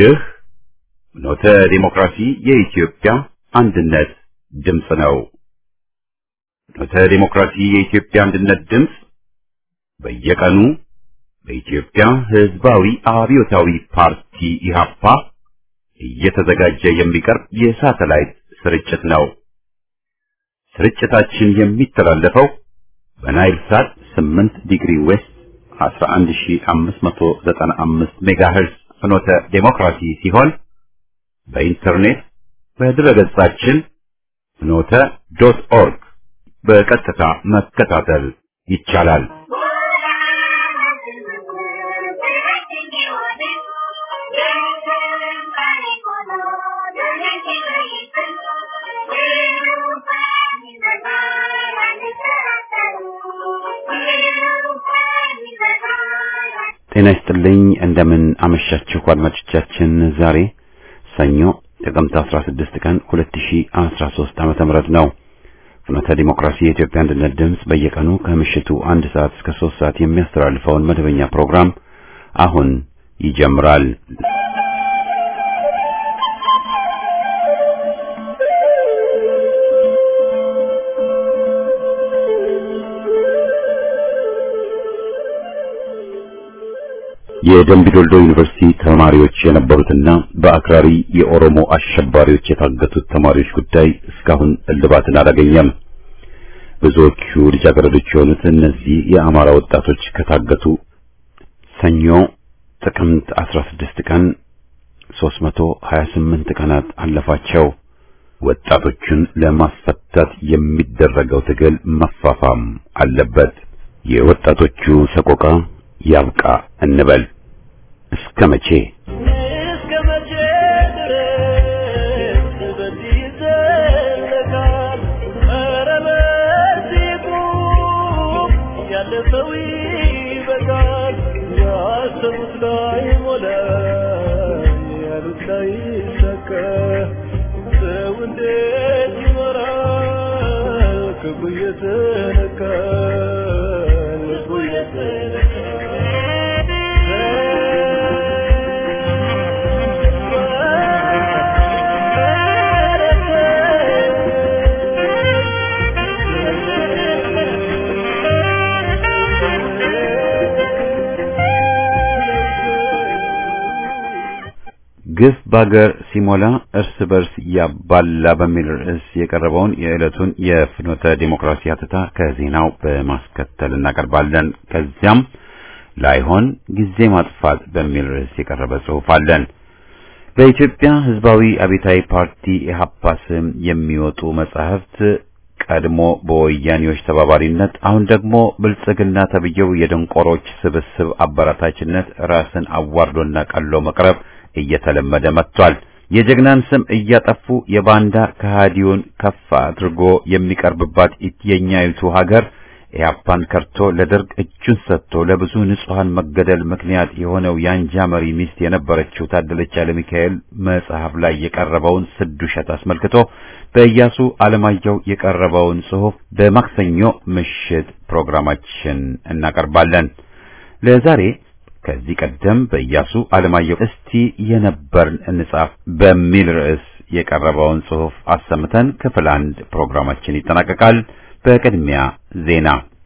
ይህ ኖተ ዲሞክራሲ የኢትዮጵያ አንድነት ድምፅ ነው። ኖተ ዲሞክራሲ የኢትዮጵያ አንድነት ድምፅ በየቀኑ በኢትዮጵያ ሕዝባዊ አብዮታዊ ፓርቲ ኢህአፓ እየተዘጋጀ የሚቀርብ የሳተላይት ስርጭት ነው። ስርጭታችን የሚተላለፈው በናይል ሳት 8 ዲግሪ ዌስት 11595 ሜጋሄርዝ ፍኖተ ዴሞክራሲ ሲሆን በኢንተርኔት በድረገጻችን ፍኖተ ዶት ኦርግ በቀጥታ መከታተል ይቻላል። ጤና ይስጥልኝ። እንደምን አመሻችሁ አድማጮቻችን። ዛሬ ሰኞ ጥቅምት 16 ቀን 2013 ዓመተ ምህረት ነው። ፍኖተ ዲሞክራሲ የኢትዮጵያ አንድነት ድምፅ በየቀኑ ከምሽቱ አንድ ሰዓት እስከ 3 ሰዓት የሚያስተላልፈውን መደበኛ ፕሮግራም አሁን ይጀምራል። የደምቢዶልዶ ዩኒቨርሲቲ ተማሪዎች የነበሩትና በአክራሪ የኦሮሞ አሸባሪዎች የታገቱት ተማሪዎች ጉዳይ እስካሁን እልባትን አላገኘም። ብዙዎቹ ልጃገረዶች የሆኑት እነዚህ የአማራ ወጣቶች ከታገቱ ሰኞ ጥቅምት 16 ቀን 328 ቀናት አለፋቸው። ወጣቶቹን ለማስፈታት የሚደረገው ትግል መፋፋም አለበት። የወጣቶቹ ሰቆቃ ያብቃ እንበል። እስከ መቼ እስከ መቼ ድረስ በዚህ ይዘለቃል? ኧረ በዚህ ቁም፣ ያለፈው ይበቃል። ያሰቡት ላይ ሞላ፣ ያሉት ላይ ይሳካ። ሰው እንዴት ይኖራል? ክፉ እየተነካ ልቡ ግፍ ባገር ሲሞላ እርስ በርስ ያባላ በሚል ርዕስ የቀረበውን የዕለቱን የፍኖተ ዲሞክራሲ ሀተታ ከዜናው በማስከተል እናቀርባለን። ከዚያም ላይሆን ጊዜ ማጥፋት በሚል ርዕስ የቀረበ ጽሑፍ አለን። በኢትዮጵያ ሕዝባዊ አብዮታዊ ፓርቲ ኢህአፓ ስም የሚወጡ መጻሕፍት ቀድሞ በወያኔዎች ተባባሪነት አሁን ደግሞ ብልጽግና ተብየው የደንቆሮች ስብስብ አበራታችነት ራስን አዋርዶና ቀሎ መቅረብ እየተለመደ መጥቷል። የጀግናን ስም እያጠፉ የባንዳ ከሃዲውን ከፍ አድርጎ የሚቀርብባት የኛይቱ ሀገር ኢህአፓን ከርቶ ለደርግ እጁን ሰጥቶ ለብዙ ንጹሐን መገደል ምክንያት የሆነው የአንጃ መሪ ሚስት የነበረችው ታደለች ኃይለ ሚካኤል መጽሐፍ ላይ የቀረበውን ስድ ውሸት አስመልክቶ በኢያሱ አለማየሁ የቀረበውን ጽሑፍ በማክሰኞ ምሽት ፕሮግራማችን እናቀርባለን። ለዛሬ ከዚህ ቀደም በኢያሱ አለማየሁ እስቲ የነበርን እንጻፍ በሚል ርዕስ የቀረበውን ጽሑፍ አሰምተን ክፍል አንድ ፕሮግራማችን ይጠናቀቃል። በቅድሚያ ዜና።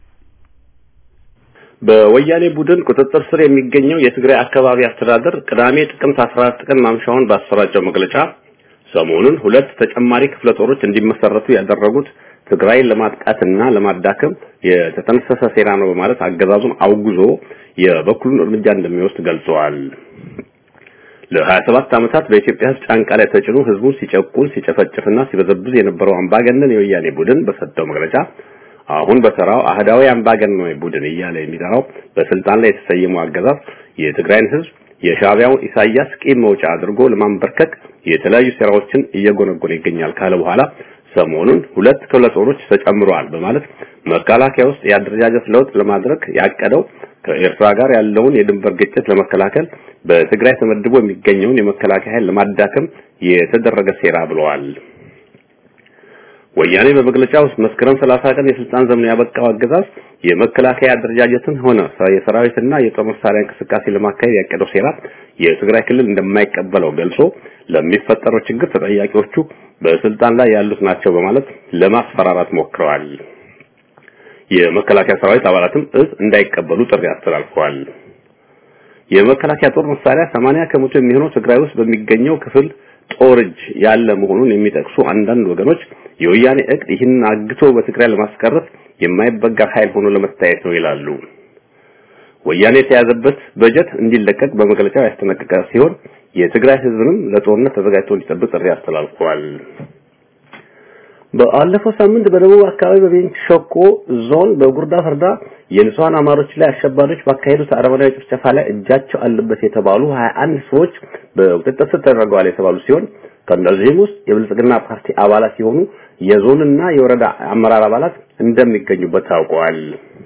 በወያኔ ቡድን ቁጥጥር ስር የሚገኘው የትግራይ አካባቢ አስተዳደር ቅዳሜ ጥቅምት 14 ቀን ማምሻውን ባሰራጨው መግለጫ ሰሞኑን ሁለት ተጨማሪ ክፍለ ጦሮች እንዲመሰረቱ ያደረጉት ትግራይን ለማጥቃትና ለማዳከም የተጠነሰሰ ሴራ ነው በማለት አገዛዙን አውግዞ የበኩሉን እርምጃ እንደሚወስድ ገልጸዋል። ለ27 ዓመታት በኢትዮጵያ ሕዝብ ጫንቃ ላይ ተጭኖ ሕዝቡን ሲጨቁን ሲጨፈጭፍና ሲበዘብዝ የነበረው አምባገነን የወያኔ ቡድን በሰጠው መግለጫ አሁን በተራው አህዳዊ አምባገነናዊ ቡድን እያለ የሚጠራው በስልጣን ላይ የተሰየመው አገዛዝ የትግራይን ሕዝብ የሻዕቢያውን ኢሳያስ ቂም መውጫ አድርጎ ለማንበርከክ የተለያዩ ሴራዎችን እየጎነጎነ ይገኛል ካለ በኋላ ሰሞኑን ሁለት ክፍለ ጦሮች ተጨምረዋል በማለት መከላከያ ውስጥ የአደረጃጀት ለውጥ ለማድረግ ያቀደው ከኤርትራ ጋር ያለውን የድንበር ግጭት ለመከላከል በትግራይ ተመድቦ የሚገኘውን የመከላከያ ኃይል ለማዳከም የተደረገ ሴራ ብለዋል። ወያኔ በመግለጫው መስከረም 30 ቀን የስልጣን ዘመኑ ያበቃው አገዛዝ የመከላከያ አደረጃጀትን ሆነ የሰራዊትና የጦር መሳሪያ እንቅስቃሴ ለማካሄድ ያቀደው ሴራ የትግራይ ክልል እንደማይቀበለው ገልጾ ለሚፈጠረው ችግር ተጠያቂዎቹ በስልጣን ላይ ያሉት ናቸው በማለት ለማስፈራራት ሞክረዋል። የመከላከያ ሰራዊት አባላትም እዝ እንዳይቀበሉ ጥሪ አስተላልፈዋል። የመከላከያ ጦር መሳሪያ 80 ከመቶ የሚሆነው ትግራይ ውስጥ በሚገኘው ክፍል ጦር እጅ ያለ መሆኑን የሚጠቅሱ አንዳንድ ወገኖች የወያኔ እቅድ ይህንን አግቶ በትግራይ ለማስቀረት የማይበገር ኃይል ሆኖ ለመታየት ነው ይላሉ። ወያኔ የተያዘበት በጀት እንዲለቀቅ በመግለጫው ያስጠነቀቀ ሲሆን የትግራይ ህዝብንም ለጦርነት ተዘጋጅቶ እንዲጠብቅ ጥሪ አስተላልፈዋል። በአለፈው ሳምንት በደቡብ አካባቢ በቤንች ሸኮ ዞን በጉርዳ ፈርዳ የንጹሃን አማሮች ላይ አሸባሪዎች ባካሄዱት አረመናዊ ጭፍጨፋ ላይ እጃቸው አለበት የተባሉ 21 ሰዎች በቁጥጥር ስር ተደርገዋል የተባሉ ሲሆን ከእነዚህም ውስጥ የብልጽግና ፓርቲ አባላት ሲሆኑ የዞንና የወረዳ አመራር አባላት እንደሚገኙበት ታውቋል።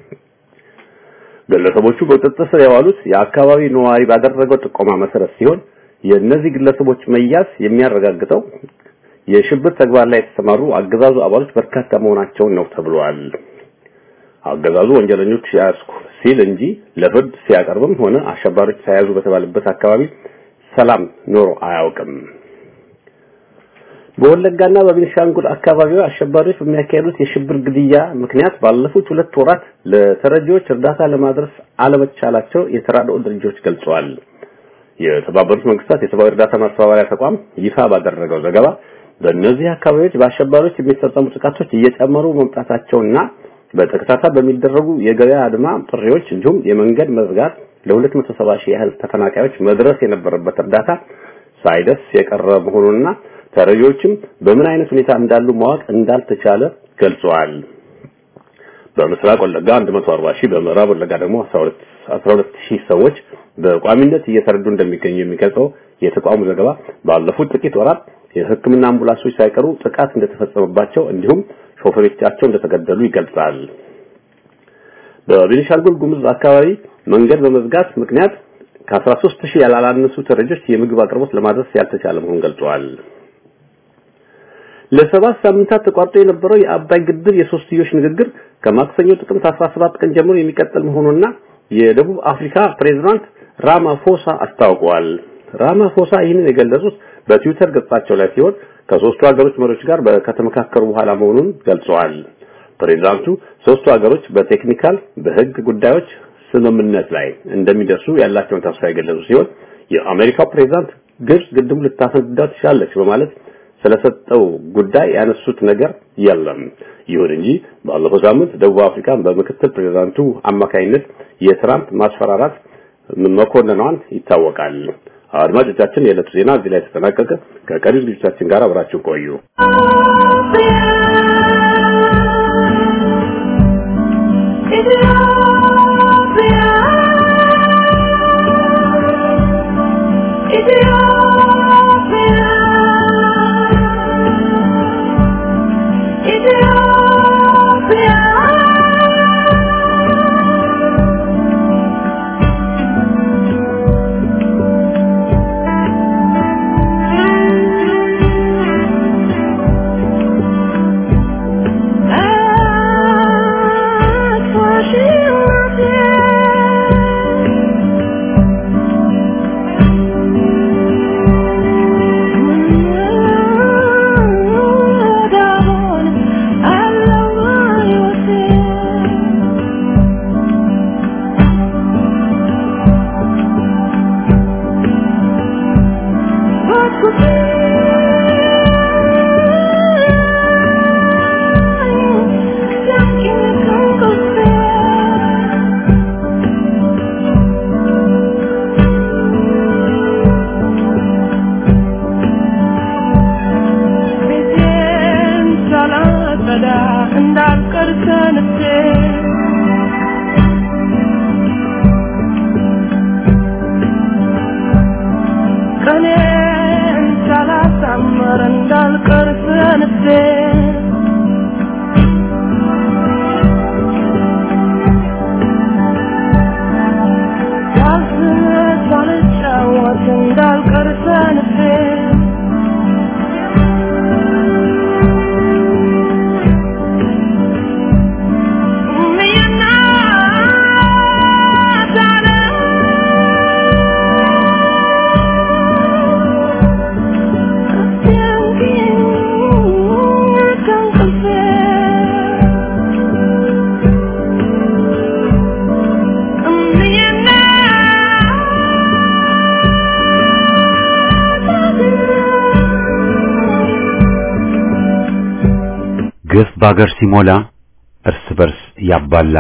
ግለሰቦቹ በቁጥጥር ስር የዋሉት የአካባቢ ነዋሪ ባደረገው ጥቆማ መሰረት ሲሆን የእነዚህ ግለሰቦች መያዝ የሚያረጋግጠው የሽብር ተግባር ላይ የተሰማሩ አገዛዙ አባሎች በርካታ መሆናቸውን ነው ተብሏል። አገዛዙ ወንጀለኞች ያዝኩ ሲል እንጂ ለፍርድ ሲያቀርብም ሆነ አሸባሪዎች ሳያዙ በተባለበት አካባቢ ሰላም ኖሮ አያውቅም። በወለጋና በቤንሻንጉል አካባቢው አሸባሪዎች በሚያካሄዱት የሽብር ግድያ ምክንያት ባለፉት ሁለት ወራት ለተረጂዎች እርዳታ ለማድረስ አለመቻላቸው የተራድኦ ድርጅቶች ገልጸዋል። የተባበሩት መንግስታት የሰብአዊ እርዳታ ማስተባበሪያ ተቋም ይፋ ባደረገው ዘገባ በእነዚህ አካባቢዎች በአሸባሪዎች የሚፈጸሙ ጥቃቶች እየጨመሩ መምጣታቸውና በተከታታይ በሚደረጉ የገበያ አድማ ጥሪዎች እንዲሁም የመንገድ መዝጋት ለ270 ሺህ ያህል ተፈናቃዮች መድረስ የነበረበት እርዳታ ሳይደርስ የቀረ መሆኑንና ተረጂዎችም በምን አይነት ሁኔታ እንዳሉ ማወቅ እንዳልተቻለ ገልጸዋል። በምስራቅ ወለጋ 140 ሺህ በምዕራብ ወለጋ ደግሞ 12 12 ሺህ ሰዎች በቋሚነት እየተረዱ እንደሚገኙ የሚገልጸው የተቋሙ ዘገባ ባለፉት ጥቂት ወራት የሕክምና አምቡላንሶች ሳይቀሩ ጥቃት እንደተፈጸመባቸው እንዲሁም ሾፌሮቻቸው እንደተገደሉ ይገልጻል። በቤኒሻንጉል ጉሙዝ አካባቢ መንገድ በመዝጋት ምክንያት ከ13 ሺህ ያላላነሱ ተረጆች የምግብ አቅርቦት ለማድረስ ያልተቻለ መሆኑን ገልጸዋል። ለሰባት ሳምንታት ተቋርጦ የነበረው የአባይ ግድብ የሶስትዮሽ ንግግር ከማክሰኞ ጥቅምት 17 ቀን ጀምሮ የሚቀጥል መሆኑና የደቡብ አፍሪካ ፕሬዝዳንት ራማፎሳ አስታውቀዋል። ራማፎሳ ይህንን የገለጹት በትዊተር ገጻቸው ላይ ሲሆን ከሶስቱ ሀገሮች መሪዎች ጋር ከተመካከሩ በኋላ መሆኑን ገልጸዋል። ፕሬዝዳንቱ ሶስቱ ሀገሮች በቴክኒካል በህግ ጉዳዮች ስምምነት ላይ እንደሚደርሱ ያላቸውን ተስፋ የገለጹ ሲሆን የአሜሪካው ፕሬዝዳንት ግብጽ ግድቡ ልታፈነዳ ትችላለች በማለት ስለሰጠው ጉዳይ ያነሱት ነገር የለም። ይሁን እንጂ ባለፈው ሳምንት ደቡብ አፍሪካን በምክትል ፕሬዝዳንቱ አማካይነት የትራምፕ ማስፈራራት መኮንኗን ይታወቃል። አድማጮቻችን፣ የዕለቱ ዜና እዚህ ላይ ተጠናቀቀ። ከቀሪ ዝግጅቶቻችን ጋር አብራችሁ ቆዩ። Thank you. ግፍ በአገር ሲሞላ እርስ በርስ ያባላ።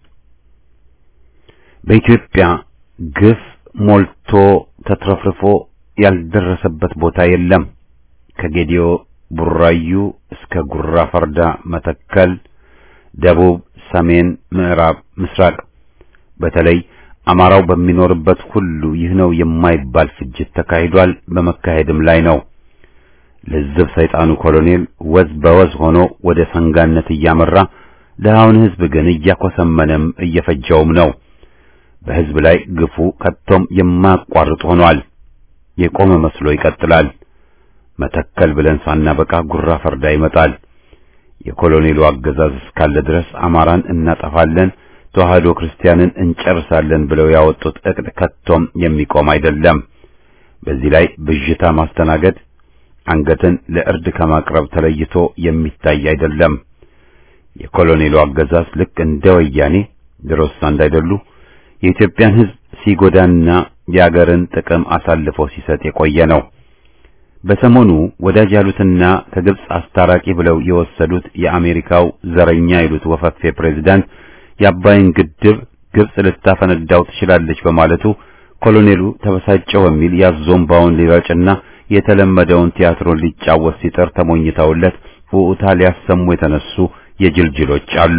በኢትዮጵያ ግፍ ሞልቶ ተትረፍርፎ ያልደረሰበት ቦታ የለም። ከጌዲዮ ቡራዩ እስከ ጉራ ፈርዳ፣ መተከል፣ ደቡብ፣ ሰሜን፣ ምዕራብ፣ ምስራቅ በተለይ አማራው በሚኖርበት ሁሉ ይህ ነው የማይባል ፍጅት ተካሂዷል፣ በመካሄድም ላይ ነው። ለዝብ ሰይጣኑ ኮሎኔል ወዝ በወዝ ሆኖ ወደ ሰንጋነት እያመራ ድሃውን ሕዝብ ግን እያኮሰመነም እየፈጀውም ነው። በሕዝብ ላይ ግፉ ከቶም የማያቋርጥ ሆኗል። የቆመ መስሎ ይቀጥላል። መተከል ብለን ሳናበቃ ጉራ ፈርዳ ይመጣል። የኮሎኔሉ አገዛዝ እስካለ ድረስ አማራን እናጠፋለን፣ ተዋህዶ ክርስቲያንን እንጨርሳለን ብለው ያወጡት እቅድ ከቶም የሚቆም አይደለም። በዚህ ላይ ብዥታ ማስተናገድ አንገትን ለእርድ ከማቅረብ ተለይቶ የሚታይ አይደለም። የኮሎኔሉ አገዛዝ ልክ እንደ ወያኔ ድሮስ እንዳይደሉ የኢትዮጵያን ሕዝብ ሲጎዳና የአገርን ጥቅም አሳልፎ ሲሰጥ የቆየ ነው። በሰሞኑ ወዳጅ ያሉትና ከግብጽ አስታራቂ ብለው የወሰዱት የአሜሪካው ዘረኛ ይሉት ወፈፌ ፕሬዝዳንት የአባይን ግድብ ግብጽ ልታፈነዳው ትችላለች በማለቱ ኮሎኔሉ ተበሳጨው በሚል ያዞምባውን ሊረጭና የተለመደውን ቲያትሮን ሊጫወት ሲጥር ተሞኝተውለት ውኡታ ሊያሰሙ የተነሱ የጅልጅሎች አሉ።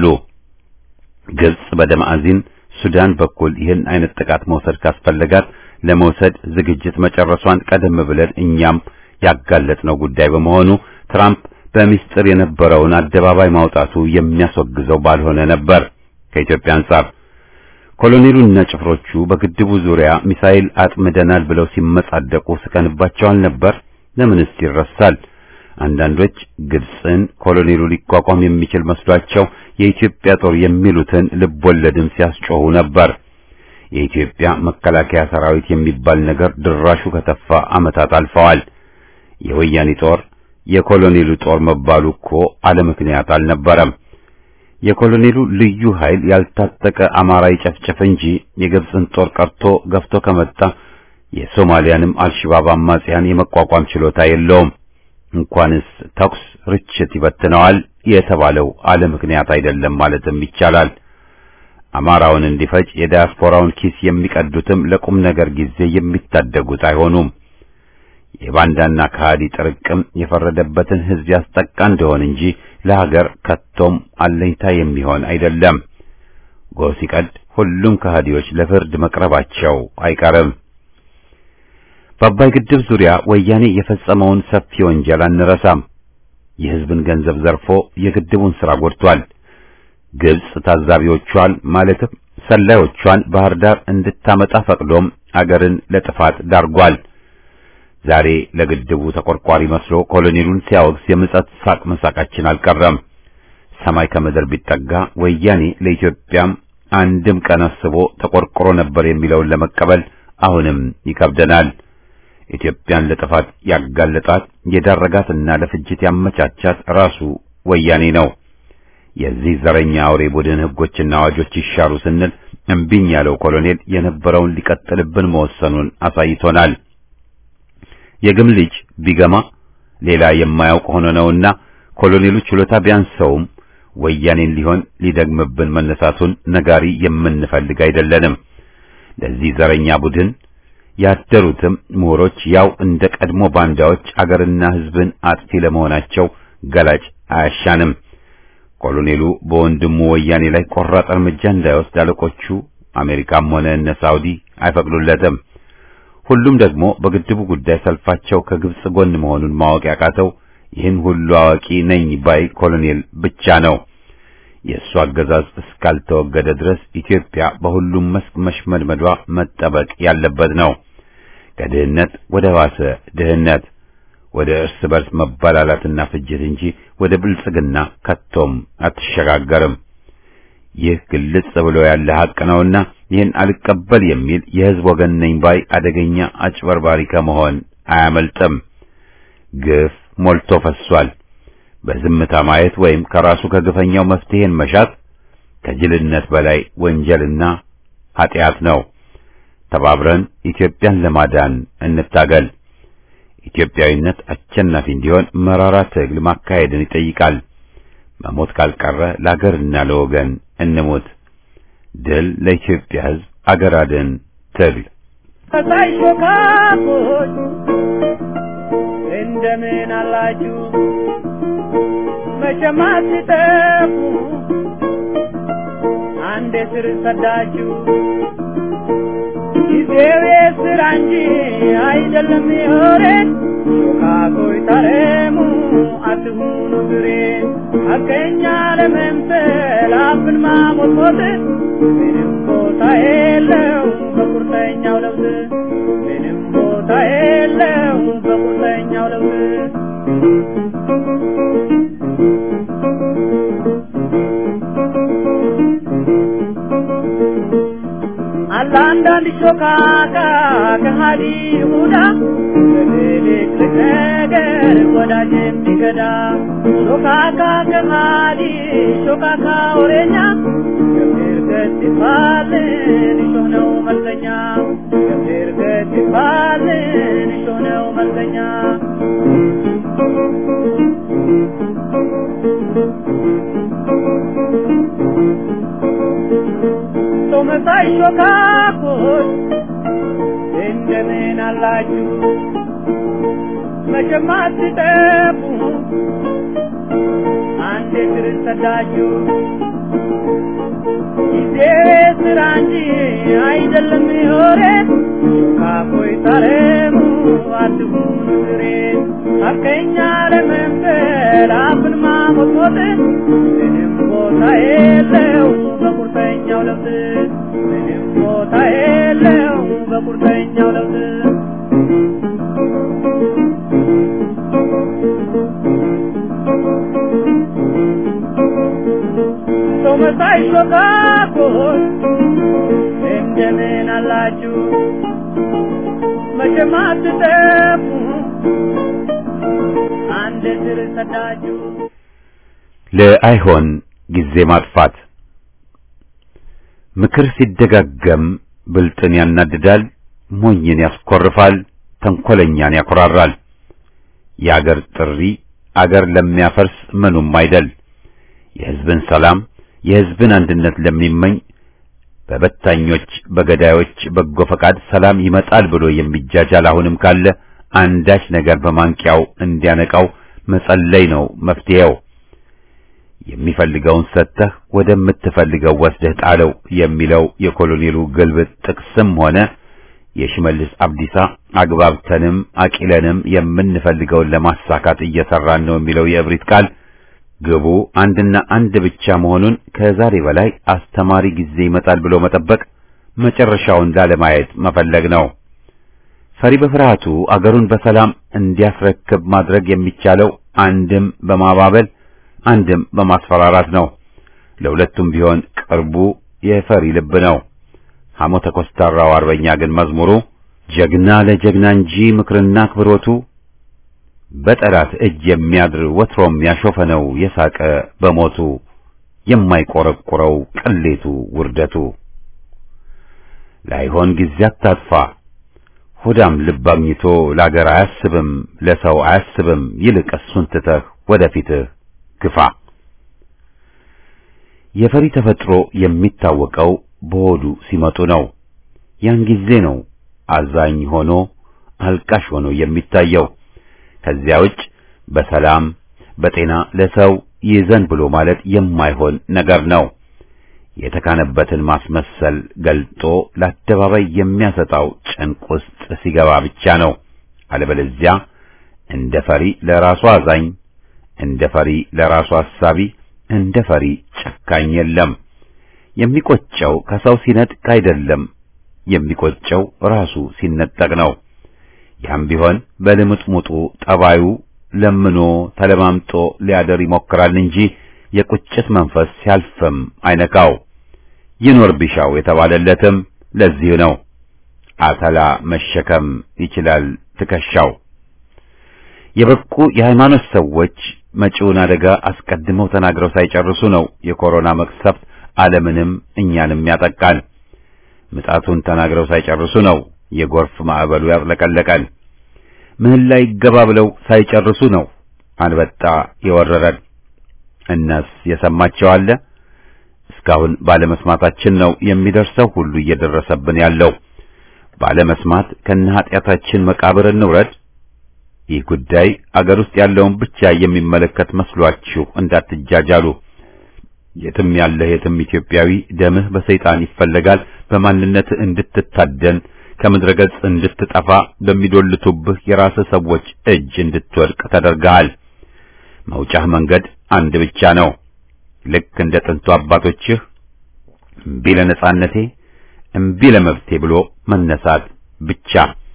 ግብጽ በደማአዚን ሱዳን በኩል ይህን አይነት ጥቃት መውሰድ ካስፈለጋት ለመውሰድ ዝግጅት መጨረሷን ቀደም ብለን እኛም ያጋለጥነው ጉዳይ በመሆኑ ትራምፕ በሚስጥር የነበረውን አደባባይ ማውጣቱ የሚያስወግዘው ባልሆነ ነበር። ከኢትዮጵያ አንጻር ኮሎኔሉና ጭፍሮቹ በግድቡ ዙሪያ ሚሳኤል አጥምደናል ብለው ሲመጻደቁ ስቀንባቸዋል ነበር። ለምንስ ይረሳል? አንዳንዶች ግብጽን ኮሎኔሉ ሊቋቋም የሚችል መስሏቸው የኢትዮጵያ ጦር የሚሉትን ልቦለድም ሲያስጮሁ ነበር። የኢትዮጵያ መከላከያ ሰራዊት የሚባል ነገር ድራሹ ከተፋ ዓመታት አልፈዋል። የወያኔ ጦር የኮሎኔሉ ጦር መባሉ እኮ አለ ምክንያት አልነበረም። የኮሎኔሉ ልዩ ኃይል ያልታጠቀ አማራ ይጨፍጨፍ እንጂ የግብጽን ጦር ቀርቶ ገፍቶ ከመጣ የሶማሊያንም አልሽባብ አማጽያን የመቋቋም ችሎታ የለውም። እንኳንስ ተኩስ ርችት ይበትነዋል የተባለው አለ ምክንያት አይደለም ማለትም ይቻላል። አማራውን እንዲፈጅ የዲያስፖራውን ኪስ የሚቀዱትም ለቁም ነገር ጊዜ የሚታደጉት አይሆኑም። የባንዳና ከሃዲ ጥርቅም የፈረደበትን ሕዝብ ያስጠቃ እንደሆን እንጂ ለሀገር ከቶም አለኝታ የሚሆን አይደለም። ጎህ ሲቀድ ሁሉም ከሃዲዎች ለፍርድ መቅረባቸው አይቀርም። በአባይ ግድብ ዙሪያ ወያኔ የፈጸመውን ሰፊ ወንጀል አንረሳም። የሕዝብን ገንዘብ ዘርፎ የግድቡን ሥራ ጎድቷል። ግብጽ ታዛቢዎቿን ማለትም ሰላዮቿን ባህር ዳር እንድታመጣ ፈቅዶም አገርን ለጥፋት ዳርጓል። ዛሬ ለግድቡ ተቆርቋሪ መስሎ ኮሎኔሉን ሲያወግዝ የምጸት ሳቅ መሳቃችን አልቀረም። ሰማይ ከምድር ቢጠጋ ወያኔ ለኢትዮጵያም አንድም ቀን አስቦ ተቆርቆሮ ነበር የሚለውን ለመቀበል አሁንም ይከብደናል። ኢትዮጵያን ለጥፋት ያጋለጣት የዳረጋትና ለፍጅት ያመቻቻት ራሱ ወያኔ ነው። የዚህ ዘረኛ አውሬ ቡድን ሕጎችና አዋጆች ይሻሩ ስንል እምቢኝ ያለው ኮሎኔል የነበረውን ሊቀጥልብን መወሰኑን አሳይቶናል። የግም ልጅ ቢገማ ሌላ የማያውቅ ሆኖ ነውና ኮሎኔሉ ችሎታ ቢያንሰውም ወያኔን ሊሆን ሊደግምብን መነሳቱን ነጋሪ የምንፈልግ አይደለንም። ለዚህ ዘረኛ ቡድን ያደሩትም ምሁሮች ያው እንደ ቀድሞ ባንዳዎች አገርና ሕዝብን አጥፊ ለመሆናቸው ገላጭ አያሻንም። ኮሎኔሉ በወንድሙ ወያኔ ላይ ቆራጥ እርምጃ እንዳይወስድ አለቆቹ አሜሪካም ሆነ እነ ሳውዲ አይፈቅዱለትም። ሁሉም ደግሞ በግድቡ ጉዳይ ሰልፋቸው ከግብጽ ጎን መሆኑን ማወቅ ያቃተው ይህን ሁሉ አዋቂ ነኝ ባይ ኮሎኔል ብቻ ነው። የእሱ አገዛዝ እስካልተወገደ ድረስ ኢትዮጵያ በሁሉም መስክ መሽመድመዷ መጠበቅ ያለበት ነው። ከድህነት ወደ ባሰ ድህነት፣ ወደ እርስ በርስ መበላላትና ፍጅት እንጂ ወደ ብልጽግና ከቶም አትሸጋገርም። ይህ ግልጽ ብሎ ያለ ሐቅ ነውና ይህን አልቀበል የሚል የሕዝብ ወገን ነኝ ባይ አደገኛ አጭበርባሪ ከመሆን አያመልጥም። ግፍ ሞልቶ ፈሷል። በዝምታ ማየት ወይም ከራሱ ከግፈኛው መፍትሄን መሻት ከጅልነት በላይ ወንጀልና ኃጢአት ነው። ተባብረን ኢትዮጵያን ለማዳን እንታገል። ኢትዮጵያዊነት አሸናፊ እንዲሆን መራራ ትግል ማካሄድን ይጠይቃል። መሞት ካልቀረ ለአገርና ለወገን እንሙት። ድል ለኢትዮጵያ ሕዝብ፣ አገር አድን ትግል። ከሳይ ሾካኮች እንደምን አላችሁ? መቼም አትጠፉ አንዴ ስር ሰዳችሁ። ጊዜው የስራ እንጂ አይደለም የወሬን ሾካኮች ታረሙ አትሁኑ ግሬን ሐቀኛ ለመምሰል አፍን ማሞጥሞጥ ምንም ቦታ የለው በቁርጠኛው ለውጥ ምንም ቦታ የለው በቁርጠኛው ለውጥ አለ አንዳንድ ሾካካ ከሃዲ ይሁዳ በትልቅ ነገር ወዳጅ የሚገዳ ሾካካ ከሃዲ ሾካካ ወሬኛ ገብር ገት ይባልን እሾህ ነው መልከኛ ገብር ገት ይባልን እሾህ ነው መልከኛ ሰው መሳይ ሾካኮች እንደምን አላችሁ? መቼም አትጠፉ አንዴ ስር ሰዳችሁ። ጊዜ ስራ እንጂ አይደለም የወሬ ሾካኮች ታረሙ አትሁኑ ግሬን ሐቀኛ ለመምሰል አፍን ማሞጥሞጥ ምንም ቦታ የለው በቁርጠኛው ለውጥ ምንም ቦታ የለው በቁርጠኛው ለውጥ ሰው መሳይ ሾካኮች እንደምን አላችሁ? መቼም አትጠፉ አንድ ስር ሰዳችሁ። ለአይሆን ጊዜ ማጥፋት ምክር ሲደጋገም ብልጥን ያናድዳል፣ ሞኝን ያስኮርፋል፣ ተንኮለኛን ያኮራራል። የአገር ጥሪ አገር ለሚያፈርስ ምኑም አይደል። የሕዝብን ሰላም የሕዝብን አንድነት ለሚመኝ በበታኞች በገዳዮች በጎ ፈቃድ ሰላም ይመጣል ብሎ የሚጃጃል አሁንም ካለ አንዳች ነገር በማንቂያው እንዲያነቃው መጸለይ ነው መፍትሄው። የሚፈልገውን ሰጥተህ ወደምትፈልገው ወስደህ ጣለው የሚለው የኮሎኔሉ ግልብጥ ጥቅስም ሆነ የሽመልስ አብዲሳ አግባብተንም አቂለንም የምንፈልገውን ለማሳካት እየሰራን ነው የሚለው የእብሪት ቃል ግቡ አንድና አንድ ብቻ መሆኑን ከዛሬ በላይ አስተማሪ ጊዜ ይመጣል ብሎ መጠበቅ መጨረሻውን ላለማየት መፈለግ ነው። ፈሪ በፍርሃቱ አገሩን በሰላም እንዲያስረክብ ማድረግ የሚቻለው አንድም በማባበል አንድም በማስፈራራት ነው። ለሁለቱም ቢሆን ቅርቡ የፈሪ ልብ ነው። ሐሞተ ኮስታራው አርበኛ ግን መዝሙሩ ጀግና ለጀግና እንጂ ምክርና አክብሮቱ በጠላት እጅ የሚያድር ወትሮም ያሾፈ ነው የሳቀ በሞቱ የማይቆረቁረው ቅሌቱ ውርደቱ። ላይሆን ጊዜ አታጥፋ ሆዳም ልብ አግኝቶ ለአገር አያስብም ለሰው አያስብም ይልቅ እሱን ትተህ ወደፊትህ ግፋ። የፈሪ ተፈጥሮ የሚታወቀው በሆዱ ሲመጡ ነው። ያን ጊዜ ነው አዛኝ ሆኖ አልቃሽ ሆኖ የሚታየው። ከዚያ ውጭ በሰላም በጤና ለሰው ይዘን ብሎ ማለት የማይሆን ነገር ነው። የተካነበትን ማስመሰል ገልጦ ለአደባባይ የሚያሰጣው ጭንቅ ውስጥ ሲገባ ብቻ ነው። አለበለዚያ እንደ ፈሪ ለራሱ አዛኝ፣ እንደ ፈሪ ለራሱ አሳቢ፣ እንደ ፈሪ ጨካኝ የለም። የሚቆጨው ከሰው ሲነጥቅ አይደለም፣ የሚቆጨው ራሱ ሲነጠቅ ነው። ያም ቢሆን በልምጥሙጡ ጠባዩ ለምኖ ተለማምጦ ሊያደር ይሞክራል እንጂ የቁጭት መንፈስ ሲያልፍም አይነካው። ይኖር ቢሻው የተባለለትም ለዚህ ነው። አተላ መሸከም ይችላል ትከሻው። የበቁ የሃይማኖት ሰዎች መጪውን አደጋ አስቀድመው ተናግረው ሳይጨርሱ ነው የኮሮና መቅሰፍት ዓለምንም እኛንም ያጠቃል። ምጣቱን ተናግረው ሳይጨርሱ ነው የጎርፍ ማዕበሉ ያጥለቀለቀን። ምህላ ይገባ ብለው ሳይጨርሱ ነው አንበጣ የወረረን። እነስ የሰማቸው አለ? እስካሁን ባለመስማታችን ነው የሚደርሰው ሁሉ እየደረሰብን ያለው። ባለመስማት ከነ ኃጢአታችን መቃብር እንውረድ። ይህ ጉዳይ አገር ውስጥ ያለውን ብቻ የሚመለከት መስሏችሁ እንዳትጃጃሉ። የትም ያለህ የትም ኢትዮጵያዊ ደምህ በሰይጣን ይፈለጋል። በማንነትህ እንድትታደን ከምድረ ገጽ እንድትጠፋ በሚዶልቱብህ የራስህ ሰዎች እጅ እንድትወድቅ ተደርገሃል። መውጫህ መንገድ አንድ ብቻ ነው። ልክ እንደ ጥንቱ አባቶችህ እምቢ ለነጻነቴ፣ እምቢ ለመብቴ ብሎ መነሳት ብቻ።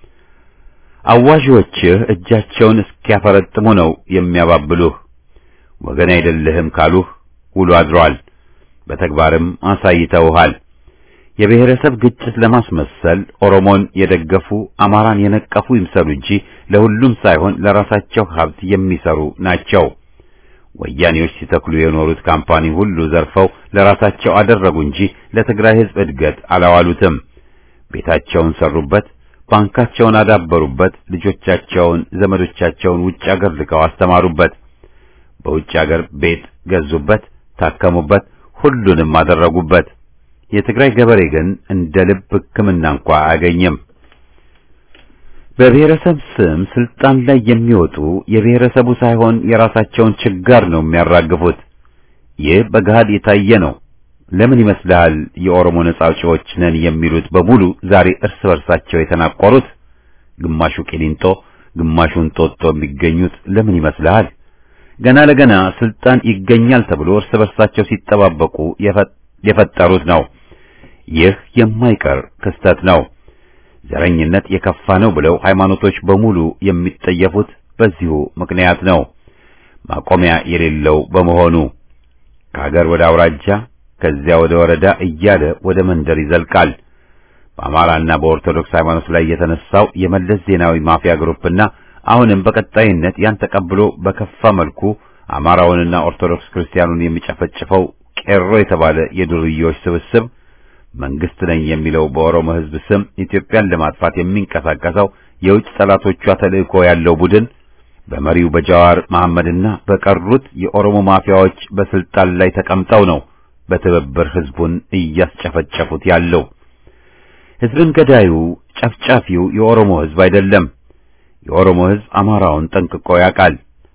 አዋዦችህ እጃቸውን እስኪያፈረጥሙ ነው የሚያባብሉህ። ወገን አይደለህም ካሉህ ውሎ አድሯል። በተግባርም አሳይተውሃል። የብሔረሰብ ግጭት ለማስመሰል ኦሮሞን የደገፉ አማራን የነቀፉ ይምሰሉ እንጂ ለሁሉም ሳይሆን ለራሳቸው ሀብት የሚሰሩ ናቸው። ወያኔዎች ሲተክሉ የኖሩት ካምፓኒ ሁሉ ዘርፈው ለራሳቸው አደረጉ እንጂ ለትግራይ ሕዝብ እድገት አላዋሉትም። ቤታቸውን ሰሩበት፣ ባንካቸውን አዳበሩበት፣ ልጆቻቸውን፣ ዘመዶቻቸውን ውጭ አገር ልከው አስተማሩበት። በውጭ አገር ቤት ገዙበት፣ ታከሙበት፣ ሁሉንም አደረጉበት። የትግራይ ገበሬ ግን እንደ ልብ ሕክምና እንኳ አያገኝም። በብሔረሰብ ስም ስልጣን ላይ የሚወጡ የብሔረሰቡ ሳይሆን የራሳቸውን ችጋር ነው የሚያራግፉት። ይህ በገሃድ የታየ ነው። ለምን ይመስልሃል የኦሮሞ ነጻ አውጪዎች ነን የሚሉት በሙሉ ዛሬ እርስ በርሳቸው የተናቆሩት? ግማሹ ቂሊንጦ፣ ግማሹ እንጦጦ የሚገኙት ለምን ይመስልሃል? ገና ለገና ስልጣን ይገኛል ተብሎ እርስ በርሳቸው ሲጠባበቁ የፈጠሩት ነው። ይህ የማይቀር ክስተት ነው። ዘረኝነት የከፋ ነው ብለው ሃይማኖቶች በሙሉ የሚጠየፉት በዚሁ ምክንያት ነው። ማቆሚያ የሌለው በመሆኑ ከሀገር ወደ አውራጃ ከዚያ ወደ ወረዳ እያለ ወደ መንደር ይዘልቃል። በአማራና በኦርቶዶክስ ሃይማኖት ላይ የተነሳው የመለስ ዜናዊ ማፊያ ግሩፕና አሁንም በቀጣይነት ያን ተቀብሎ በከፋ መልኩ አማራውንና ኦርቶዶክስ ክርስቲያኑን የሚጨፈጭፈው ቄሮ የተባለ የዱርዮች ስብስብ መንግስት ነኝ የሚለው በኦሮሞ ሕዝብ ስም ኢትዮጵያን ለማጥፋት የሚንቀሳቀሰው የውጭ ጠላቶቿ ተልእኮ ያለው ቡድን በመሪው በጃዋር መሐመድና በቀሩት የኦሮሞ ማፊያዎች በስልጣን ላይ ተቀምጠው ነው በትብብር ሕዝቡን እያስጨፈጨፉት ያለው። ሕዝብን ገዳዩ ጨፍጫፊው የኦሮሞ ሕዝብ አይደለም። የኦሮሞ ሕዝብ አማራውን ጠንቅቆ ያውቃል።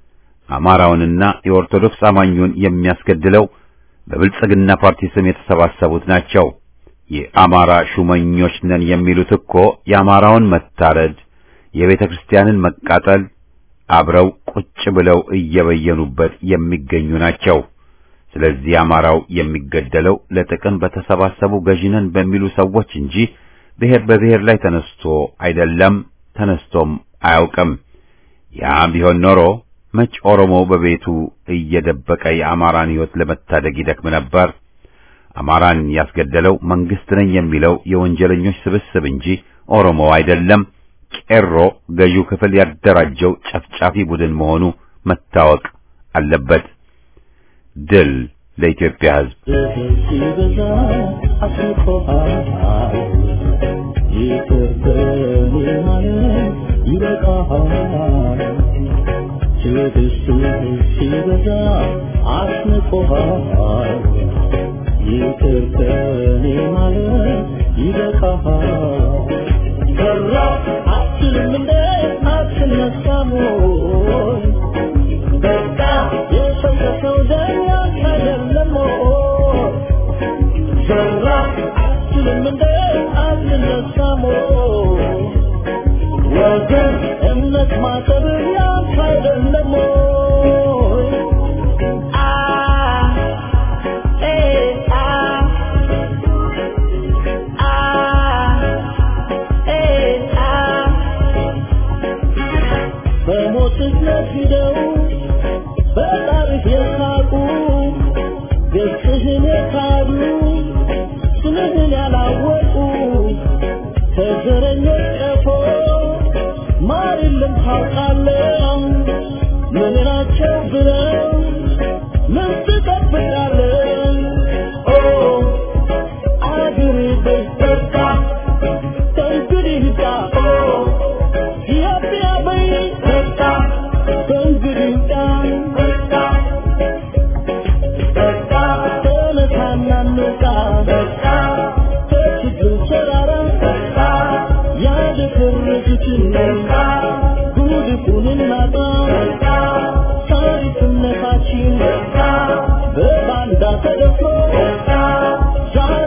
አማራውንና የኦርቶዶክስ አማኙን የሚያስገድለው በብልጽግና ፓርቲ ስም የተሰባሰቡት ናቸው። የአማራ ሹመኞች ነን የሚሉት እኮ የአማራውን መታረድ፣ የቤተ ክርስቲያንን መቃጠል አብረው ቁጭ ብለው እየበየኑበት የሚገኙ ናቸው። ስለዚህ አማራው የሚገደለው ለጥቅም በተሰባሰቡ ገዢነን በሚሉ ሰዎች እንጂ ብሔር በብሔር ላይ ተነስቶ አይደለም፣ ተነስቶም አያውቅም። ያ ቢሆን ኖሮ መች ኦሮሞ በቤቱ እየደበቀ የአማራን ሕይወት ለመታደግ ይደክም ነበር? አማራን ያስገደለው መንግስት ነኝ የሚለው የወንጀለኞች ስብስብ እንጂ ኦሮሞ አይደለም። ቄሮ ገዢው ክፍል ያደራጀው ጨፍጫፊ ቡድን መሆኑ መታወቅ አለበት። ድል ለኢትዮጵያ ሕዝብ።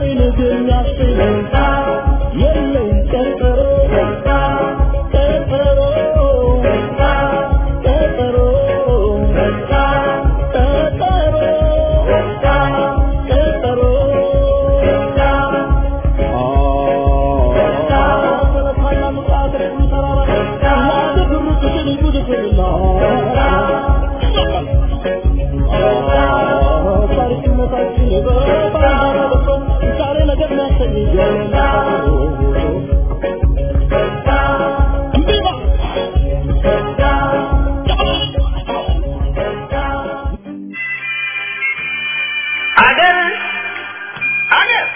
አገር አገር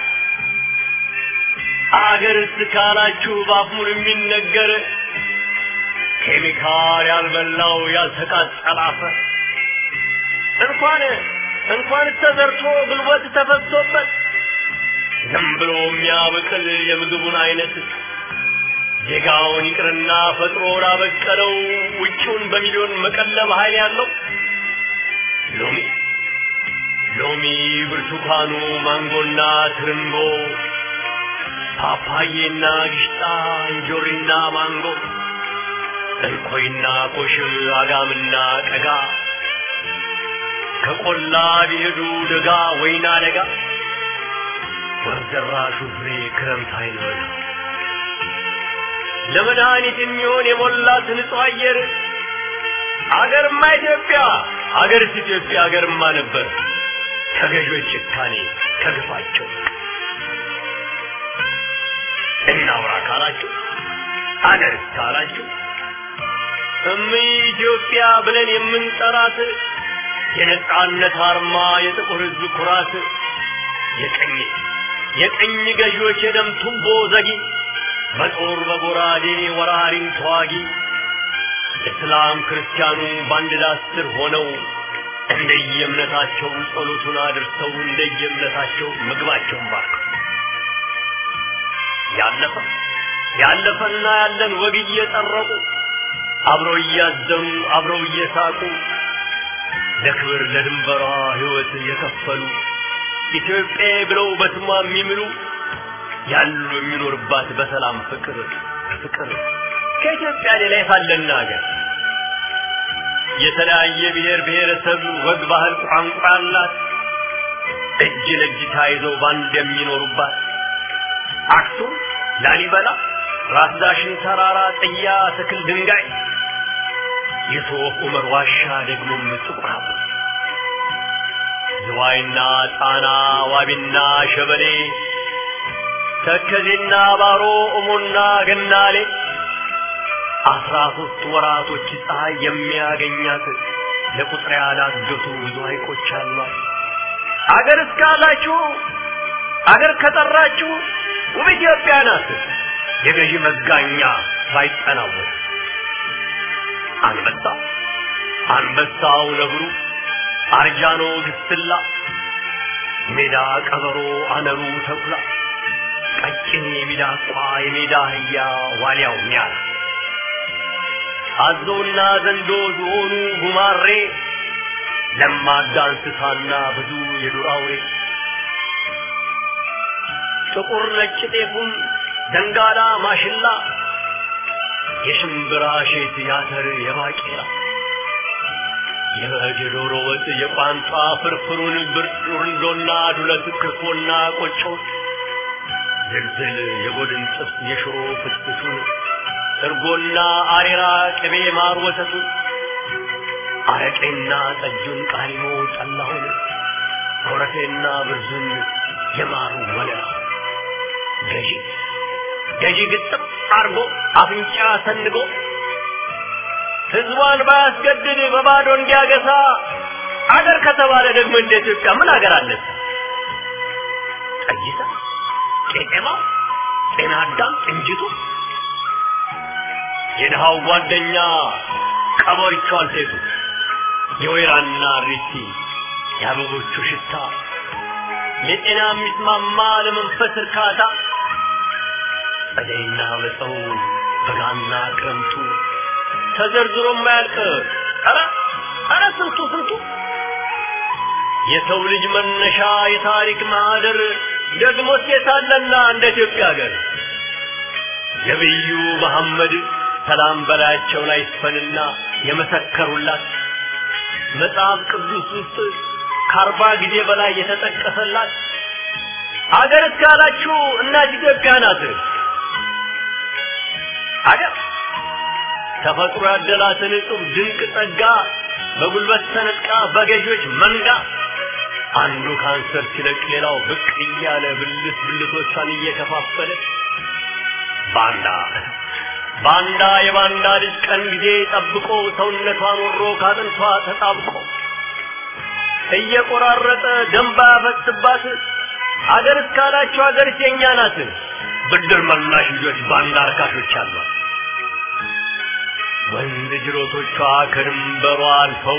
አገር እስካላችሁ ባፉን የሚነገር ኬሚካል ያልበላው ያልተቃጠለ አፈር እንኳን እንኳን ተዘርቶ ጉልበት ተፈሶበት ዝም ብሎ የሚያበቅል የምግቡን አይነት ዜጋውን ይቅርና ፈጥሮ ላበቀለው ውጪውን በሚሊዮን መቀለብ ኃይል ያለው ሎሚ ሎሚ፣ ብርቱካኑ፣ ማንጎና ትርንጎ፣ ፓፓዬና ግሽጣ፣ እንጆሪና ማንጎ፣ እንኮይና ኮሽም፣ አጋምና ቀጋ ከቆላ ቢሄዱ ደጋ ወይና ደጋ ወርዘራሹ ፍሬ ክረምት አይኖር ለመድኃኒት የሚሆን የሞላት ንጹህ አየር አገርማ ኢትዮጵያ አገርስ ኢትዮጵያ አገርማ ነበር ከገዦች ጭካኔ ከግፋቸው እናውራ ካላችሁ አገር ካላችሁ እም ኢትዮጵያ ብለን የምንጠራት የነጻነት አርማ የጥቁር ሕዝብ ኩራት የቀኝ የቀኝ ገዢዎች የደም ቱቦ ዘጊ በጦር በጎራዴ ወራሪን ተዋጊ እስላም ክርስቲያኑ በአንድ ዳስ ስር ሆነው እንደየእምነታቸው ጸሎቱን አድርሰው እንደየእምነታቸው ምግባቸውን ባርከው ያለፈ ያለፈና ያለን ወግ እየጠረቁ አብረው እያዘኑ አብረው እየሳቁ ለክብር ለድንበሯ ሕይወት የከፈሉ ኢትዮጵያ ብለው በስሟ የሚምሉ ያሉ የሚኖርባት በሰላም ፍቅር ፍቅር ከኢትዮጵያ ሌላ የታለና ሀገር የተለያየ ብሔር ብሔረሰብ ወግ፣ ባህል፣ ቋንቋ አላት። እጅ ለእጅ ተያይዘው ባንድ የሚኖሩባት አክሱም፣ ላሊበላ፣ ራስ ዳሽን ተራራ፣ ጥያ፣ ትክል፣ ድንጋይ የሶፍ ዑመር ዋሻ ደግሞም ጥቁር አበባ ዝዋይና ጣና ዋቢና ሸበሌ ተከዜና ባሮ እሞና ገናሌ አስራ ሶስት ወራቶች ፀሐይ የሚያገኛት ለቁጥር ያላገቱ ብዙ ሐይቆች አሏት። አገር እስካላችሁ አገር ከጠራችሁ ውብ ኢትዮጵያ ናት። የገዢ መጋኛ ሳይጠናወት አንበሳ አንበሳው ነብሩ አርጃኖ ግስላ ሜዳ ቀበሮ አነሩ ተኩላ ቀጭን የሚዳቋ የሜዳ አህያ ዋልያው ሚያል አዞና ዘንዶ ዝሆኑ ጉማሬ ለማዳ እንስሳና ብዙ የዱር አውሬ ጥቁር ነጭ ጤፉን ደንጋላ ማሽላ የሽምብራ ሼት ያተር የባቄላ የበግ የዶሮ ወጥ የቋንጣ ፍርፍሩን ብርንዶና ዱለት ክርፎና ቆጮ ዝልዝል የጎድን ጥብስ የሽሮ ፍትፍቱን እርጎና አሬራ ቅቤ ማር ወተቱን አረቄና ጠጁን ቃሪሞ ጠላሁን ኮረፌና ብርዙን የማሩ ወለላ ገዢ ገዢ ግጥም አርጎ አፍንጫ ሰንጎ ህዝቧን ባያስገድድ በባዶ እንዲያገሳ አገር ከተባለ ደግሞ እንደ ኢትዮጵያ ምን አገር አለን? ጠይታ፣ ቄጤማ፣ ጤና አዳም፣ እንጅቱ የድሃው ጓደኛ ቀበሪቹ አልቴቱ የወይራና ሪቲ የአበቦቹ ሽታ ለጤና የሚስማማ ለመንፈስ እርካታ ጸደይና መጸው በጋና ክረምቱ ተዘርዝሮ የማያልቅ ኧረ ኧረ ስንቱ ስንቱ የሰው ልጅ መነሻ የታሪክ ማህደር ደግሞ ሴት አለና እንደ ኢትዮጵያ ሀገር ነቢዩ መሐመድ ሰላም በላያቸው ላይ ይስፈንና የመሰከሩላት መጽሐፍ ቅዱስ ውስጥ ከአርባ ጊዜ በላይ የተጠቀሰላት አገር እስካላችሁ እናት ኢትዮጵያ ናት። አገር ተፈጥሮ ያደላትን እጹብ ድንቅ ጸጋ በጉልበት ተነጥቃ በገዢዎች መንጋ አንዱ ካንሰር ሲለቅ ሌላው ብቅ እያለ ብልት ብልቶቿን እየከፋፈለ ባንዳ ባንዳ የባንዳ ልጅ ቀን ጊዜ ጠብቆ ሰውነቷን ወሮ ካጥንቷ ተጣብቆ እየቆራረጠ ደንባ ያፈስባት አገር እስካላችሁ አገር የኛ ናት። ብድር መላሽ ልጆች ባንዳ አርካሾች አሏት። ወንዝ ጅሮቶቿ ከድንበሯ አልፈው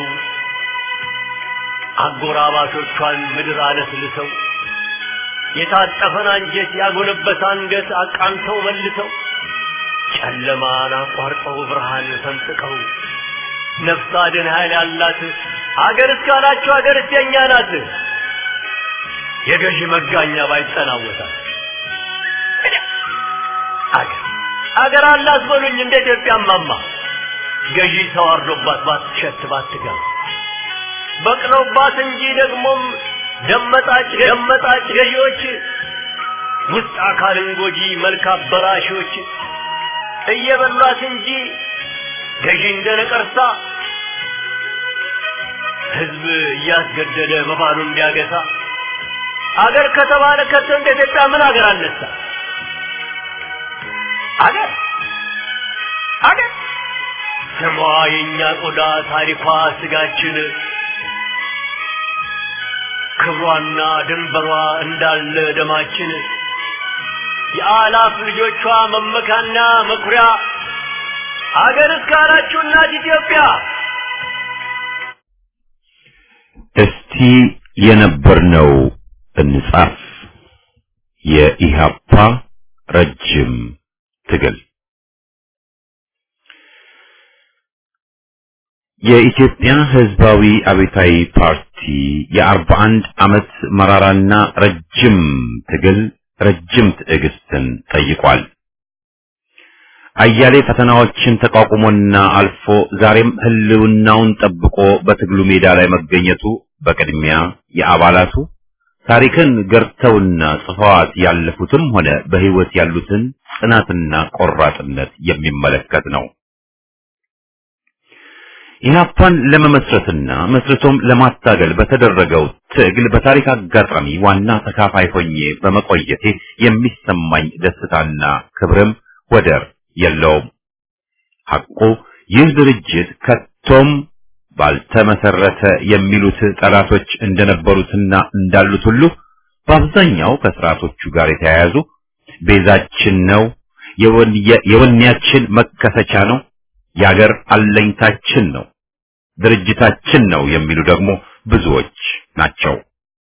አጎራባቾቿን ምድር አለስልሰው የታጠፈን አንጀት ያጎነበሰ አንገት አቃንተው መልሰው ጨለማን አቋርጠው ብርሃን ሰንጥቀው ነፍስ አድን ኃይል ያላት አገር እስካላችሁ አገር የኛ ናት። የገዢ መጋኛ ባይጠናወታል አገር አገር አላት በሉኝ እንደ ኢትዮጵያ ማማ ገዢ ተዋርዶባት ባትሸት ባትገባ በቅለውባት እንጂ ደግሞም ደመጣጭ ደመጣጭ ገዢዎች ውስጥ አካልን ጎጂ መልክ አበላሾች እየበሏት እንጂ ገዢ እንደ ነቀርሳ ህዝብ እያስገደደ በባሉ እንዲያገሳ አገር ከተባለ ከቶ እንደ ኢትዮጵያ ምን አገር አነሳ? አገር አገር ስሟ የእኛ ቆዳ ታሪኳ ስጋችን ክብሯና ድንበሯ እንዳለ ደማችን የአላፍ ልጆቿ መመካና መኩሪያ አገር እስካላችሁ እናት ኢትዮጵያ እስቲ የነበርነው እንጻፍ። የኢሃፓ ረጅም ትግል የኢትዮጵያ ሕዝባዊ አብዮታዊ ፓርቲ የአርባ አንድ ዓመት መራራና ረጅም ትግል ረጅም ትዕግስትን ጠይቋል። አያሌ ፈተናዎችን ተቋቁሞና አልፎ ዛሬም ህልውናውን ጠብቆ በትግሉ ሜዳ ላይ መገኘቱ በቅድሚያ የአባላቱ ታሪክን ገርተውና ጽፈዋት ያለፉትም ሆነ በህይወት ያሉትን ጽናትና ቆራጥነት የሚመለከት ነው። ኢህአፓን ለመመስረትና መስርቶም ለማታገል በተደረገው ትግል በታሪክ አጋጣሚ ዋና ተካፋይ ሆኜ በመቆየቴ የሚሰማኝ ደስታና ክብርም ወደር የለውም። ሐቁ ይህ ድርጅት ከቶም ባልተመሰረተ የሚሉት ጠላቶች እንደነበሩትና እንዳሉት ሁሉ በአብዛኛው ከስርዓቶቹ ጋር የተያያዙ ቤዛችን ነው፣ የወኔያችን መከሰቻ ነው፣ የአገር አለኝታችን ነው፣ ድርጅታችን ነው የሚሉ ደግሞ ብዙዎች ናቸው።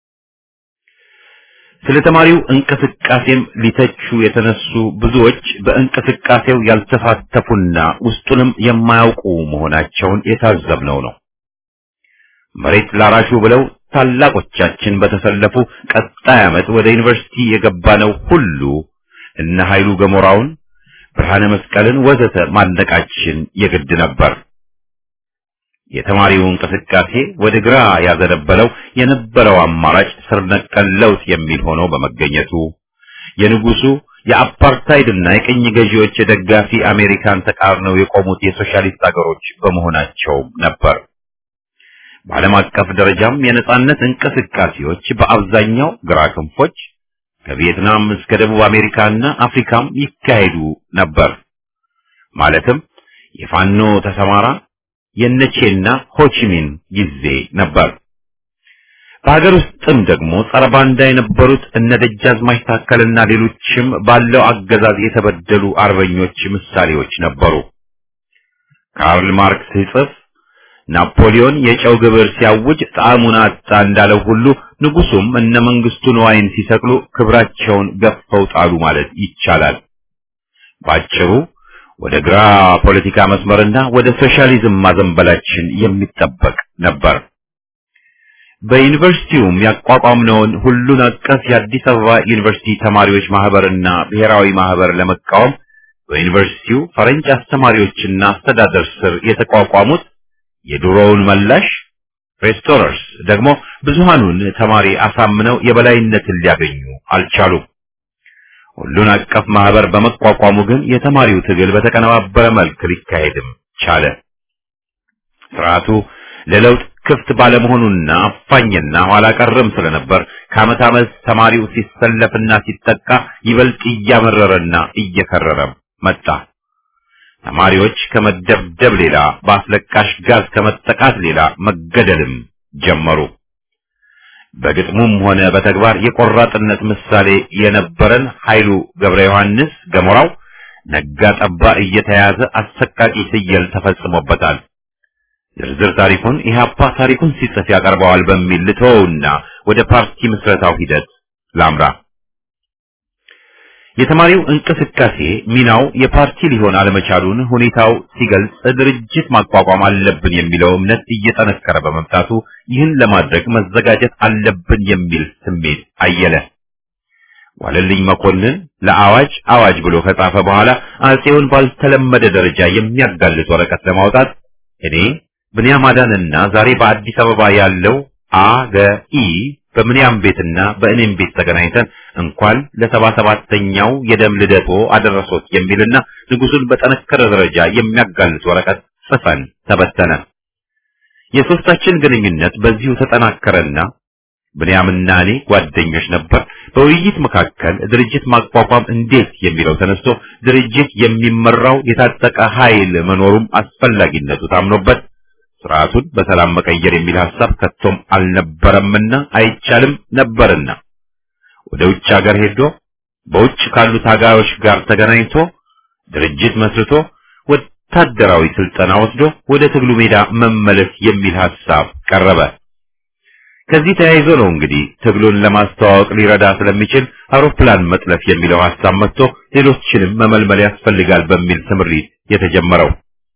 ስለ ተማሪው እንቅስቃሴም ሊተቹ የተነሱ ብዙዎች በእንቅስቃሴው ያልተሳተፉና ውስጡንም የማያውቁ መሆናቸውን የታዘብነው ነው። መሬት ላራሹ ብለው ታላቆቻችን በተሰለፉ ቀጣይ ዓመት ወደ ዩኒቨርሲቲ የገባነው ሁሉ እነ ኃይሉ ገሞራውን፣ ብርሃነ መስቀልን ወዘተ ማድነቃችን የግድ ነበር። የተማሪው እንቅስቃሴ ወደ ግራ ያዘነበለው የነበረው አማራጭ ስር ነቀል ለውጥ የሚል ሆኖ በመገኘቱ የንጉሱ የአፓርታይድና የቅኝ ገዢዎች የደጋፊ አሜሪካን ተቃርነው የቆሙት የሶሻሊስት አገሮች በመሆናቸው ነበር። በዓለም አቀፍ ደረጃም የነጻነት እንቅስቃሴዎች በአብዛኛው ግራ ክንፎች ከቪየትናም እስከ ደቡብ አሜሪካና አፍሪካም ይካሄዱ ነበር። ማለትም የፋኖ ተሰማራ የነቼና ሆቺሚን ጊዜ ነበር። በሀገር ውስጥም ደግሞ ጸረ ባንዳ የነበሩት እነ ደጃዝማች ታከልና ሌሎችም ባለው አገዛዝ የተበደሉ አርበኞች ምሳሌዎች ነበሩ። ካርል ማርክስ ሲጽፍ ናፖሊዮን የጨው ግብር ሲያውጅ ጣዕሙን አጣ እንዳለው ሁሉ ንጉሱም እነ መንግስቱ ንዋይን ሲሰቅሉ ክብራቸውን ገፈው ጣሉ ማለት ይቻላል። ባጭሩ ወደ ግራ ፖለቲካ መስመርና ወደ ሶሻሊዝም ማዘንበላችን የሚጠበቅ ነበር። በዩኒቨርሲቲውም ያቋቋምነውን ሁሉን አቀፍ የአዲስ አበባ ዩኒቨርሲቲ ተማሪዎች ማህበርና ብሔራዊ ማህበር ለመቃወም በዩኒቨርሲቲው ፈረንጅ አስተማሪዎችና አስተዳደር ስር የተቋቋሙት የድሮውን መላሽ ሬስቶረርስ ደግሞ ብዙሃኑን ተማሪ አሳምነው የበላይነትን ሊያገኙ አልቻሉም። ሁሉን አቀፍ ማህበር በመቋቋሙ ግን የተማሪው ትግል በተቀነባበረ መልክ ሊካሄድም ቻለ። ስርዓቱ ለለውጥ ክፍት ባለመሆኑና አፋኝና ኋላ ቀርም ስለነበር ከዓመት ዓመት ተማሪው ሲሰለፍና ሲጠቃ ይበልጥ እያመረረና እየከረረ መጣ። ተማሪዎች ከመደብደብ ሌላ በአስለቃሽ ጋዝ ከመጠቃት ሌላ መገደልም ጀመሩ። በግጥሙም ሆነ በተግባር የቆራጥነት ምሳሌ የነበረን ኃይሉ ገብረ ዮሐንስ ገሞራው ነጋ ጠባ እየተያዘ አሰቃቂ ፍየል ተፈጽሞበታል። ዝርዝር ታሪኩን ኢህአፓ ታሪኩን ሲጽፍ ያቀርበዋል በሚል ልተወውና ወደ ፓርቲ ምስረታው ሂደት ላምራ። የተማሪው እንቅስቃሴ ሚናው የፓርቲ ሊሆን አለመቻሉን ሁኔታው ሲገልጽ ድርጅት ማቋቋም አለብን የሚለው እምነት እየጠነከረ በመምጣቱ ይህን ለማድረግ መዘጋጀት አለብን የሚል ስሜት አየለ። ዋለልኝ መኮንን ለአዋጅ አዋጅ ብሎ ከጻፈ በኋላ አጼውን ባልተለመደ ደረጃ የሚያጋልጥ ወረቀት ለማውጣት እኔ ብንያም አዳንና ዛሬ በአዲስ አበባ ያለው አገኢ በምንያም ቤትና በእኔም ቤት ተገናኝተን እንኳን ለሰባ ሰባተኛው የደም ልደቶ አደረሶት የሚልና ንጉሱን በጠነከረ ደረጃ የሚያጋልጥ ወረቀት ጽፈን ተበተነ። የሶስታችን ግንኙነት በዚሁ ተጠናከረና ብንያምና እኔ ጓደኞች ነበር። በውይይት መካከል ድርጅት ማቋቋም እንዴት የሚለው ተነስቶ ድርጅት የሚመራው የታጠቀ ኃይል መኖሩም አስፈላጊነቱ ታምኖበት ስርዓቱን በሰላም መቀየር የሚል ሐሳብ ከቶም አልነበረምና አይቻልም ነበርና ወደ ውጭ ሀገር ሄዶ በውጭ ካሉ ታጋዮች ጋር ተገናኝቶ ድርጅት መስርቶ ወታደራዊ ስልጠና ወስዶ ወደ ትግሉ ሜዳ መመለስ የሚል ሐሳብ ቀረበ። ከዚህ ተያይዞ ነው እንግዲህ ትግሉን ለማስተዋወቅ ሊረዳ ስለሚችል አውሮፕላን መጥለፍ የሚለው ሐሳብ መጥቶ ሌሎችንም መመልመል ያስፈልጋል በሚል ስምሪት የተጀመረው።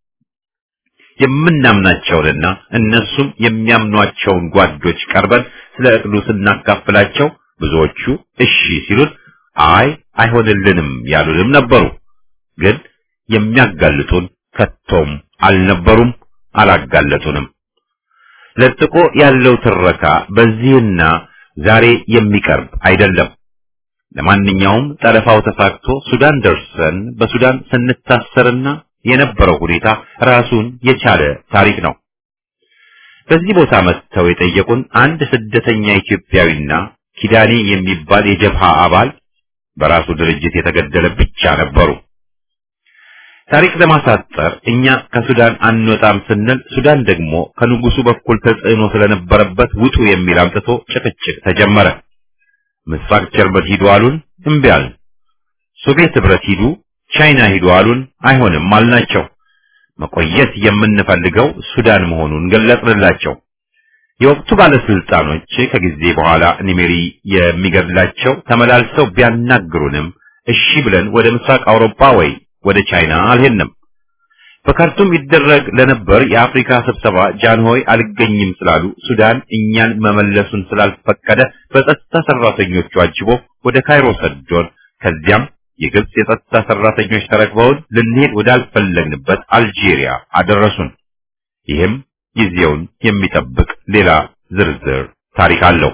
የምናምናቸውንና እነሱም የሚያምኗቸውን ጓዶች ቀርበን ስለ እቅዱ ስናካፍላቸው ብዙዎቹ እሺ ሲሉን አይ አይሆንልንም ያሉንም ነበሩ። ግን የሚያጋልጡን ከቶም አልነበሩም፣ አላጋለጡንም። ለጥቆ ያለው ትረካ በዚህና ዛሬ የሚቀርብ አይደለም። ለማንኛውም ጠለፋው ተሳክቶ ሱዳን ደርሰን በሱዳን ስንታሰርና የነበረው ሁኔታ ራሱን የቻለ ታሪክ ነው። በዚህ ቦታ መጥተው የጠየቁን አንድ ስደተኛ ኢትዮጵያዊና ኪዳኔ የሚባል የጀብሃ አባል በራሱ ድርጅት የተገደለ ብቻ ነበሩ። ታሪክ ለማሳጠር እኛ ከሱዳን አንወጣም ስንል ሱዳን ደግሞ ከንጉሱ በኩል ተጽዕኖ ስለነበረበት ውጡ የሚል አምጥቶ ጭቅጭቅ ተጀመረ። ምስራቅ ጀርመን ሂዱ አሉን፣ እምቢ አልን። ሶቪየት ህብረት ሂዱ ቻይና ሂዱ አሉን። አይሆንም አልናቸው። መቆየት የምንፈልገው ሱዳን መሆኑን ገለጽንላቸው። የወቅቱ ባለስልጣኖች ከጊዜ በኋላ ኒሜሪ የሚገድላቸው ተመላልሰው ቢያናግሩንም እሺ ብለን ወደ ምስራቅ አውሮፓ ወይ ወደ ቻይና አልሄድንም። በካርቱም ይደረግ ለነበር የአፍሪካ ስብሰባ ጃንሆይ አልገኝም ስላሉ ሱዳን እኛን መመለሱን ስላልፈቀደ በጸጥታ ሰራተኞቹ አጅቦ ወደ ካይሮ ሰዶን ከዚያም የግብጽ የጸጥታ ሰራተኞች ተረክበውን ልንሄድ ወዳልፈለግንበት አልጄሪያ አደረሱን። ይህም ጊዜውን የሚጠብቅ ሌላ ዝርዝር ታሪክ አለው።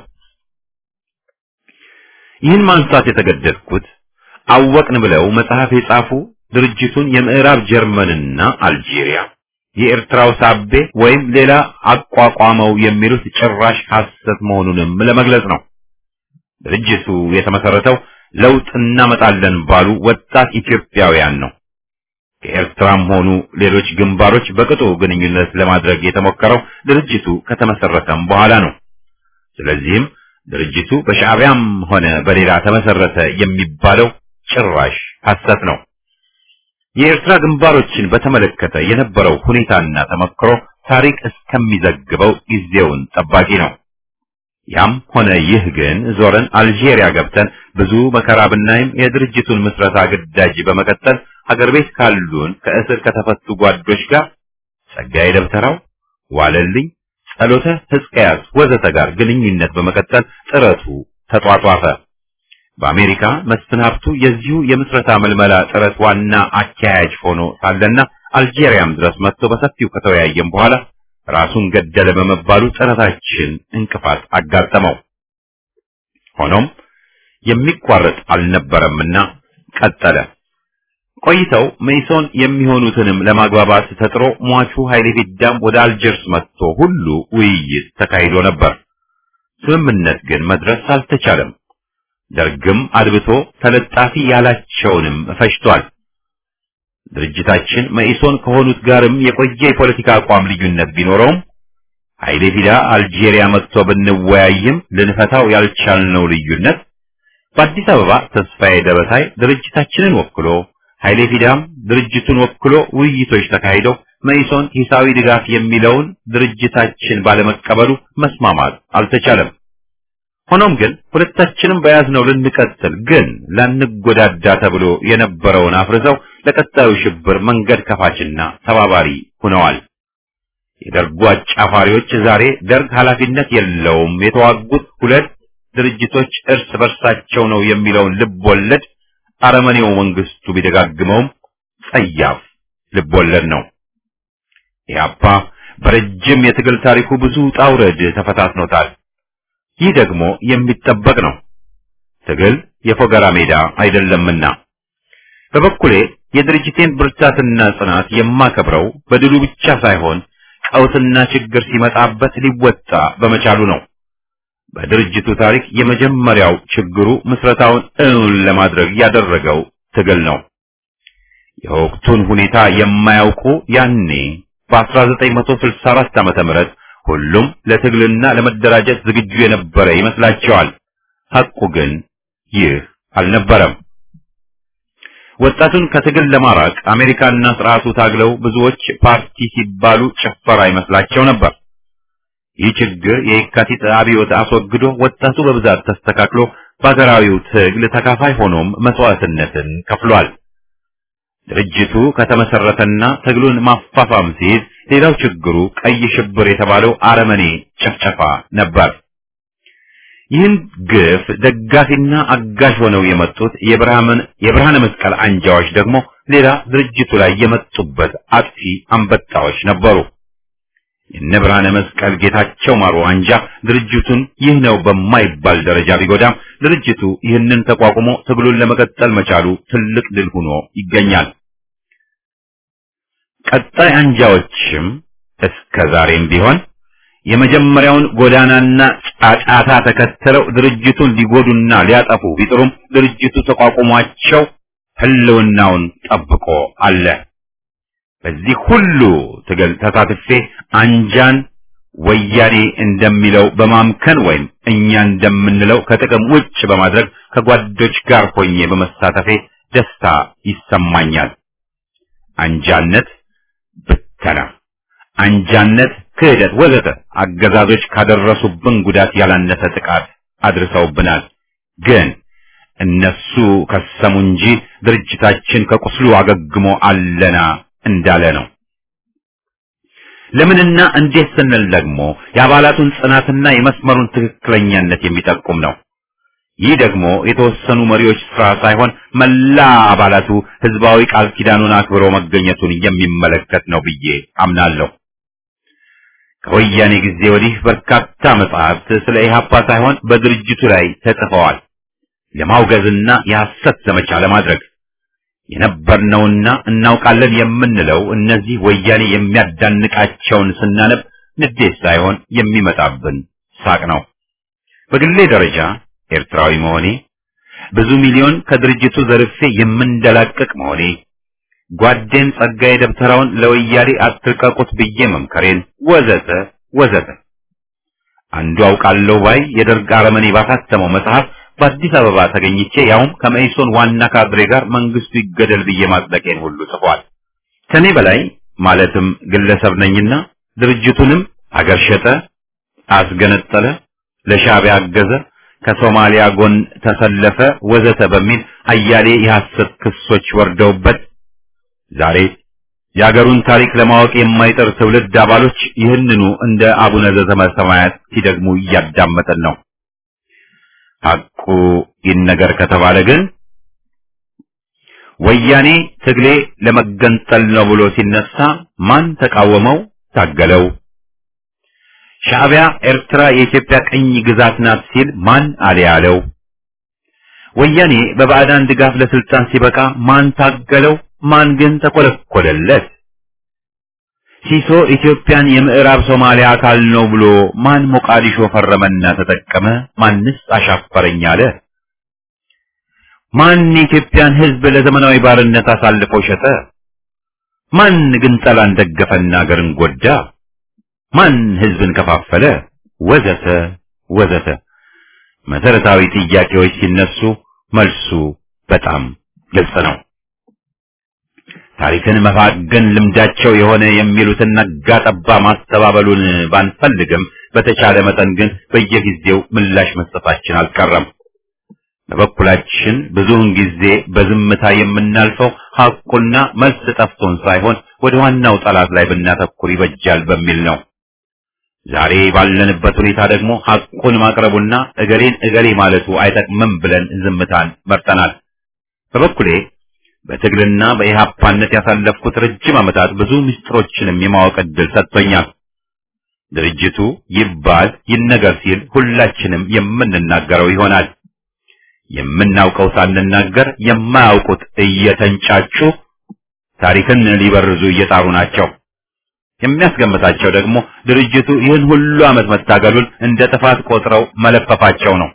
ይህን ማንሳት የተገደድኩት አወቅን ብለው መጽሐፍ የጻፉ ድርጅቱን የምዕራብ ጀርመንና አልጄሪያ የኤርትራው ሳቤ ወይም ሌላ አቋቋመው የሚሉት ጭራሽ ሐሰት መሆኑንም ለመግለጽ ነው። ድርጅቱ የተመሰረተው ለውጥ እናመጣለን ባሉ ወጣት ኢትዮጵያውያን ነው። ከኤርትራም ሆኑ ሌሎች ግንባሮች በቅጡ ግንኙነት ለማድረግ የተሞከረው ድርጅቱ ከተመሰረተም በኋላ ነው። ስለዚህም ድርጅቱ በሻዕቢያም ሆነ በሌላ ተመሰረተ የሚባለው ጭራሽ ሐሰት ነው። የኤርትራ ግንባሮችን በተመለከተ የነበረው ሁኔታና ተመክሮ ታሪክ እስከሚዘግበው ጊዜውን ጠባቂ ነው። ያም ሆነ ይህ ግን ዞረን አልጄሪያ ገብተን ብዙ መከራ ብናይም የድርጅቱን ምስረታ ግዳጅ በመቀጠል ሀገር ቤት ካሉን ከእስር ከተፈቱ ጓዶች ጋር ጸጋዬ ደብተራው፣ ዋለልኝ፣ ጸሎተ ሕዝቅያስ ወዘተ ጋር ግንኙነት በመቀጠል ጥረቱ ተጧጧፈ። በአሜሪካ መስፍን ሀብቱ የዚሁ የምስረታ መልመላ ጥረት ዋና አካያጅ ሆኖ ሳለና አልጄሪያም ድረስ መጥቶ በሰፊው ከተወያየም በኋላ ራሱን ገደለ በመባሉ ጥረታችን እንቅፋት አጋጠመው። ሆኖም የሚቋረጥ አልነበረምና ቀጠለ። ቆይተው መይሶን የሚሆኑትንም ለማግባባት ተጥሮ ሟቹ ኃይሌ ፊዳም ወደ አልጀርስ መጥቶ ሁሉ ውይይት ተካሂዶ ነበር። ስምምነት ግን መድረስ አልተቻለም። ደርግም አድብቶ ተለጣፊ ያላቸውንም ፈጅቷል። ድርጅታችን መኢሶን ከሆኑት ጋርም የቆየ የፖለቲካ አቋም ልዩነት ቢኖረውም ኃይሌ ፊዳ አልጄሪያ መጥቶ ብንወያይም ልንፈታው ያልቻልነው ልዩነት በአዲስ አበባ ተስፋዬ ደበሳይ ድርጅታችንን ወክሎ ኃይሌ ፊዳም ድርጅቱን ወክሎ ውይይቶች ተካሂደው መኢሶን ሂሳዊ ድጋፍ የሚለውን ድርጅታችን ባለመቀበሉ መስማማት አልተቻለም። ሆኖም ግን ሁለታችንም በያዝነው ልንቀጥል ግን ላንጎዳዳ ተብሎ የነበረውን አፍርሰው ለቀጣዩ ሽብር መንገድ ከፋችና ተባባሪ ሆነዋል። የደርጉ አጫፋሪዎች ዛሬ ደርግ ኃላፊነት የለውም የተዋጉት ሁለት ድርጅቶች እርስ በርሳቸው ነው የሚለውን ልብ ወለድ አረመኔው መንግስቱ ቢደጋግመውም ጸያፍ ልብ ወለድ ነው። ኢህአፓ በረጅም የትግል ታሪኩ ብዙ ውጣ ውረድ ተፈታትኖታል። ይህ ደግሞ የሚጠበቅ ነው። ትግል የፎገራ ሜዳ አይደለምና በበኩሌ የድርጅቴን ብርታትና ጽናት የማከብረው በድሉ ብቻ ሳይሆን ቀውስና ችግር ሲመጣበት ሊወጣ በመቻሉ ነው። በድርጅቱ ታሪክ የመጀመሪያው ችግሩ ምስረታውን እውን ለማድረግ ያደረገው ትግል ነው። የወቅቱን ሁኔታ የማያውቁ ያኔ በ1964 ዓመተ ምህረት ሁሉም ለትግልና ለመደራጀት ዝግጁ የነበረ ይመስላቸዋል። ሐቁ ግን ይህ አልነበረም። ወጣቱን ከትግል ለማራቅ አሜሪካና ስርዓቱ ታግለው ብዙዎች ፓርቲ ሲባሉ ጭፈራ ይመስላቸው ነበር። ይህ ችግር የየካቲት አብዮት አስወግዶ ወጣቱ በብዛት ተስተካክሎ በሀገራዊው ትግል ተካፋይ ሆኖም መስዋዕትነትን ከፍሏል። ድርጅቱ ከተመሰረተና ትግሉን ማፋፋም ሲይዝ ሌላው ችግሩ ቀይ ሽብር የተባለው አረመኔ ጨፍጨፋ ነበር። ይህን ግፍ ደጋፊና አጋዥ ሆነው የመጡት የብርሃን የብርሃነ መስቀል አንጃዎች ደግሞ ሌላ ድርጅቱ ላይ የመጡበት አጥፊ አንበጣዎች ነበሩ። የነ ብርሃነ መስቀል ጌታቸው ማሩ አንጃ ድርጅቱን ይህ ነው በማይባል ደረጃ ቢጎዳም ድርጅቱ ይህንን ተቋቁሞ ትግሉን ለመቀጠል መቻሉ ትልቅ ድል ሆኖ ይገኛል። ቀጣይ አንጃዎችም እስከ ዛሬም ቢሆን የመጀመሪያውን ጎዳናና ጫጫታ ተከትለው ድርጅቱን ሊጎዱና ሊያጠፉ ቢጥሩም ድርጅቱ ተቋቁሟቸው ህልውናውን ጠብቆ አለ። በዚህ ሁሉ ትግል ተሳትፌ አንጃን ወያኔ እንደሚለው በማምከን ወይም እኛ እንደምንለው ከጥቅም ውጭ በማድረግ ከጓዶች ጋር ሆኜ በመሳተፌ ደስታ ይሰማኛል። አንጃነት ብተና፣ አንጃነት ክህደት፣ ወዘተ አገዛዞች ካደረሱብን ጉዳት ያላነሰ ጥቃት አድርሰውብናል። ግን እነሱ ከሰሙ እንጂ ድርጅታችን ከቁስሉ አገግሞ አለና እንዳለ ነው። ለምንና እንዴት ስንል ደግሞ የአባላቱን ጽናትና የመስመሩን ትክክለኛነት የሚጠቁም ነው። ይህ ደግሞ የተወሰኑ መሪዎች ስራ ሳይሆን መላ አባላቱ ህዝባዊ ቃል ኪዳኑን አክብሮ መገኘቱን የሚመለከት ነው ብዬ አምናለሁ። ከወያኔ ጊዜ ወዲህ በርካታ መጽሐፍት ስለ ኢህአፓ ሳይሆን በድርጅቱ ላይ ተጽፈዋል። ለማውገዝና የሐሰት ዘመቻ ለማድረግ የነበርነውና እናውቃለን የምንለው እነዚህ ወያኔ የሚያዳንቃቸውን ስናነብ ንዴት ሳይሆን የሚመጣብን ሳቅ ነው። በግሌ ደረጃ ኤርትራዊ መሆኔ፣ ብዙ ሚሊዮን ከድርጅቱ ዘርፌ የምንደላቀቅ መሆኔ፣ ጓዴን ጸጋዬ ደብተራውን ለወያኔ አትልቀቁት ብዬ መምከሬን ወዘተ ወዘተ አንዱ አውቃለሁ ባይ የደርግ አረመኔ ባሳተመው መጽሐፍ በአዲስ አበባ ተገኝቼ ያውም ከመኢሶን ዋና ካድሬ ጋር መንግስቱ ይገደል ብዬ ማጽደቄን ሁሉ ጽፏል። ከኔ በላይ ማለትም ግለሰብ ነኝና ድርጅቱንም አገር ሸጠ፣ አስገነጠለ፣ ለሻዕቢያ አገዘ፣ ከሶማሊያ ጎን ተሰለፈ ወዘተ በሚል አያሌ የሐሰት ክሶች ወርደውበት ዛሬ የአገሩን ታሪክ ለማወቅ የማይጠር ትውልድ አባሎች ይህንኑ እንደ አቡነ ዘበሰማያት ሲደግሙ እያዳመጠን ነው። ሐቁ ይነገር ከተባለ ግን ወያኔ ትግሌ ለመገንጠል ነው ብሎ ሲነሳ ማን ተቃወመው? ታገለው? ሻዕቢያ ኤርትራ የኢትዮጵያ ቅኝ ግዛት ናት ሲል ማን አልያለው? ወያኔ በባዕዳን ድጋፍ ለስልጣን ሲበቃ ማን ታገለው? ማን ግን ተቆለቆለለት? ሲሶ ኢትዮጵያን የምዕራብ ሶማሊያ አካል ነው ብሎ ማን ሞቃዲሾ ፈረመና ተጠቀመ? ማንስ አሻፈረኝ አለ? ማን የኢትዮጵያን ሕዝብ ለዘመናዊ ባርነት አሳልፎ ሸጠ? ማን ግን ጠላን ደገፈና አገርን ጎዳ? ማን ሕዝብን ከፋፈለ? ወዘተ ወዘተ መሰረታዊ ጥያቄዎች ሲነሱ መልሱ በጣም ግልጽ ነው። ታሪክን መፋገን ልምዳቸው የሆነ የሚሉትን ነጋ ጠባ ማስተባበሉን ባንፈልግም በተቻለ መጠን ግን በየጊዜው ምላሽ መስጠታችን አልቀረም። በበኩላችን ብዙውን ጊዜ በዝምታ የምናልፈው ሐቁና መልስ ጠፍቶን ሳይሆን ወደ ዋናው ጠላት ላይ ብናተኩር ይበጃል በሚል ነው። ዛሬ ባለንበት ሁኔታ ደግሞ ሐቁን ማቅረቡና እገሌን እገሌ ማለቱ አይጠቅምም ብለን ዝምታን መርጠናል። በበኩሌ በትግልና በኢህአፓነት ያሳለፍኩት ረጅም ዓመታት ብዙ ምስጢሮችንም የማወቅ ዕድል ሰጥቶኛል። ድርጅቱ ይባል ይነገር ሲል ሁላችንም የምንናገረው ይሆናል። የምናውቀው ሳንናገር የማያውቁት እየተንጫጩ ታሪክን ሊበርዙ እየጣሩ ናቸው። የሚያስገምታቸው ደግሞ ድርጅቱ ይህን ሁሉ ዓመት መታገሉን እንደ ጥፋት ቆጥረው መለፈፋቸው ነው።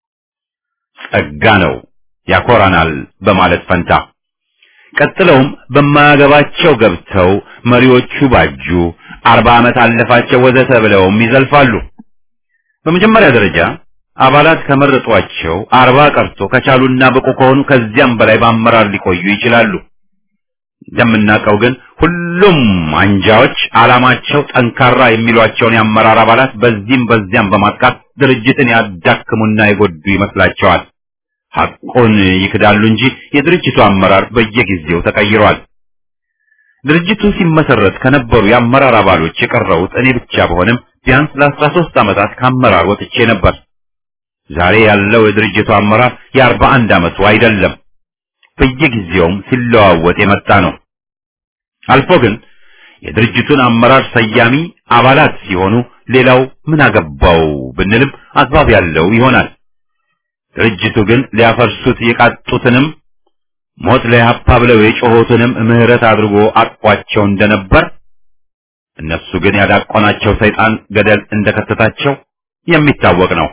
ጸጋ ነው ያኮራናል በማለት ፈንታ ቀጥለውም በማያገባቸው ገብተው መሪዎቹ ባጁ፣ አርባ ዓመት አለፋቸው ወዘተ ብለውም ይዘልፋሉ። በመጀመሪያ ደረጃ አባላት ከመረጧቸው አርባ ቀርቶ ከቻሉና ብቁ ከሆኑ ከዚያም በላይ በአመራር ሊቆዩ ይችላሉ። እንደምናውቀው ግን ሁሉም አንጃዎች ዓላማቸው ጠንካራ የሚሏቸውን የአመራር አባላት በዚህም በዚያም በማጥቃት ድርጅትን ያዳክሙና የጎዱ ይመስላቸዋል። ሐቁን ይክዳሉ እንጂ የድርጅቱ አመራር በየጊዜው ተቀይሯል። ድርጅቱ ሲመሰረት ከነበሩ የአመራር አባሎች የቀረሁት እኔ ብቻ በሆንም ቢያንስ ለአስራ ሦስት ዓመታት ከአመራር ወጥቼ ነበር። ዛሬ ያለው የድርጅቱ አመራር የአርባ አንድ ዓመቱ አይደለም። በየጊዜውም ሲለዋወጥ የመጣ ነው። አልፎ ግን የድርጅቱን አመራር ሰያሚ አባላት ሲሆኑ ሌላው ምን አገባው ብንልም አግባብ ያለው ይሆናል። ድርጅቱ ግን ሊያፈርሱት የቃጡትንም ሞት ለኢህአፓ ብለው የጮኹትንም ምህረት አድርጎ አቅፏቸው እንደነበር እነሱ ግን ያዳቆናቸው ሰይጣን ገደል እንደከተታቸው የሚታወቅ ነው።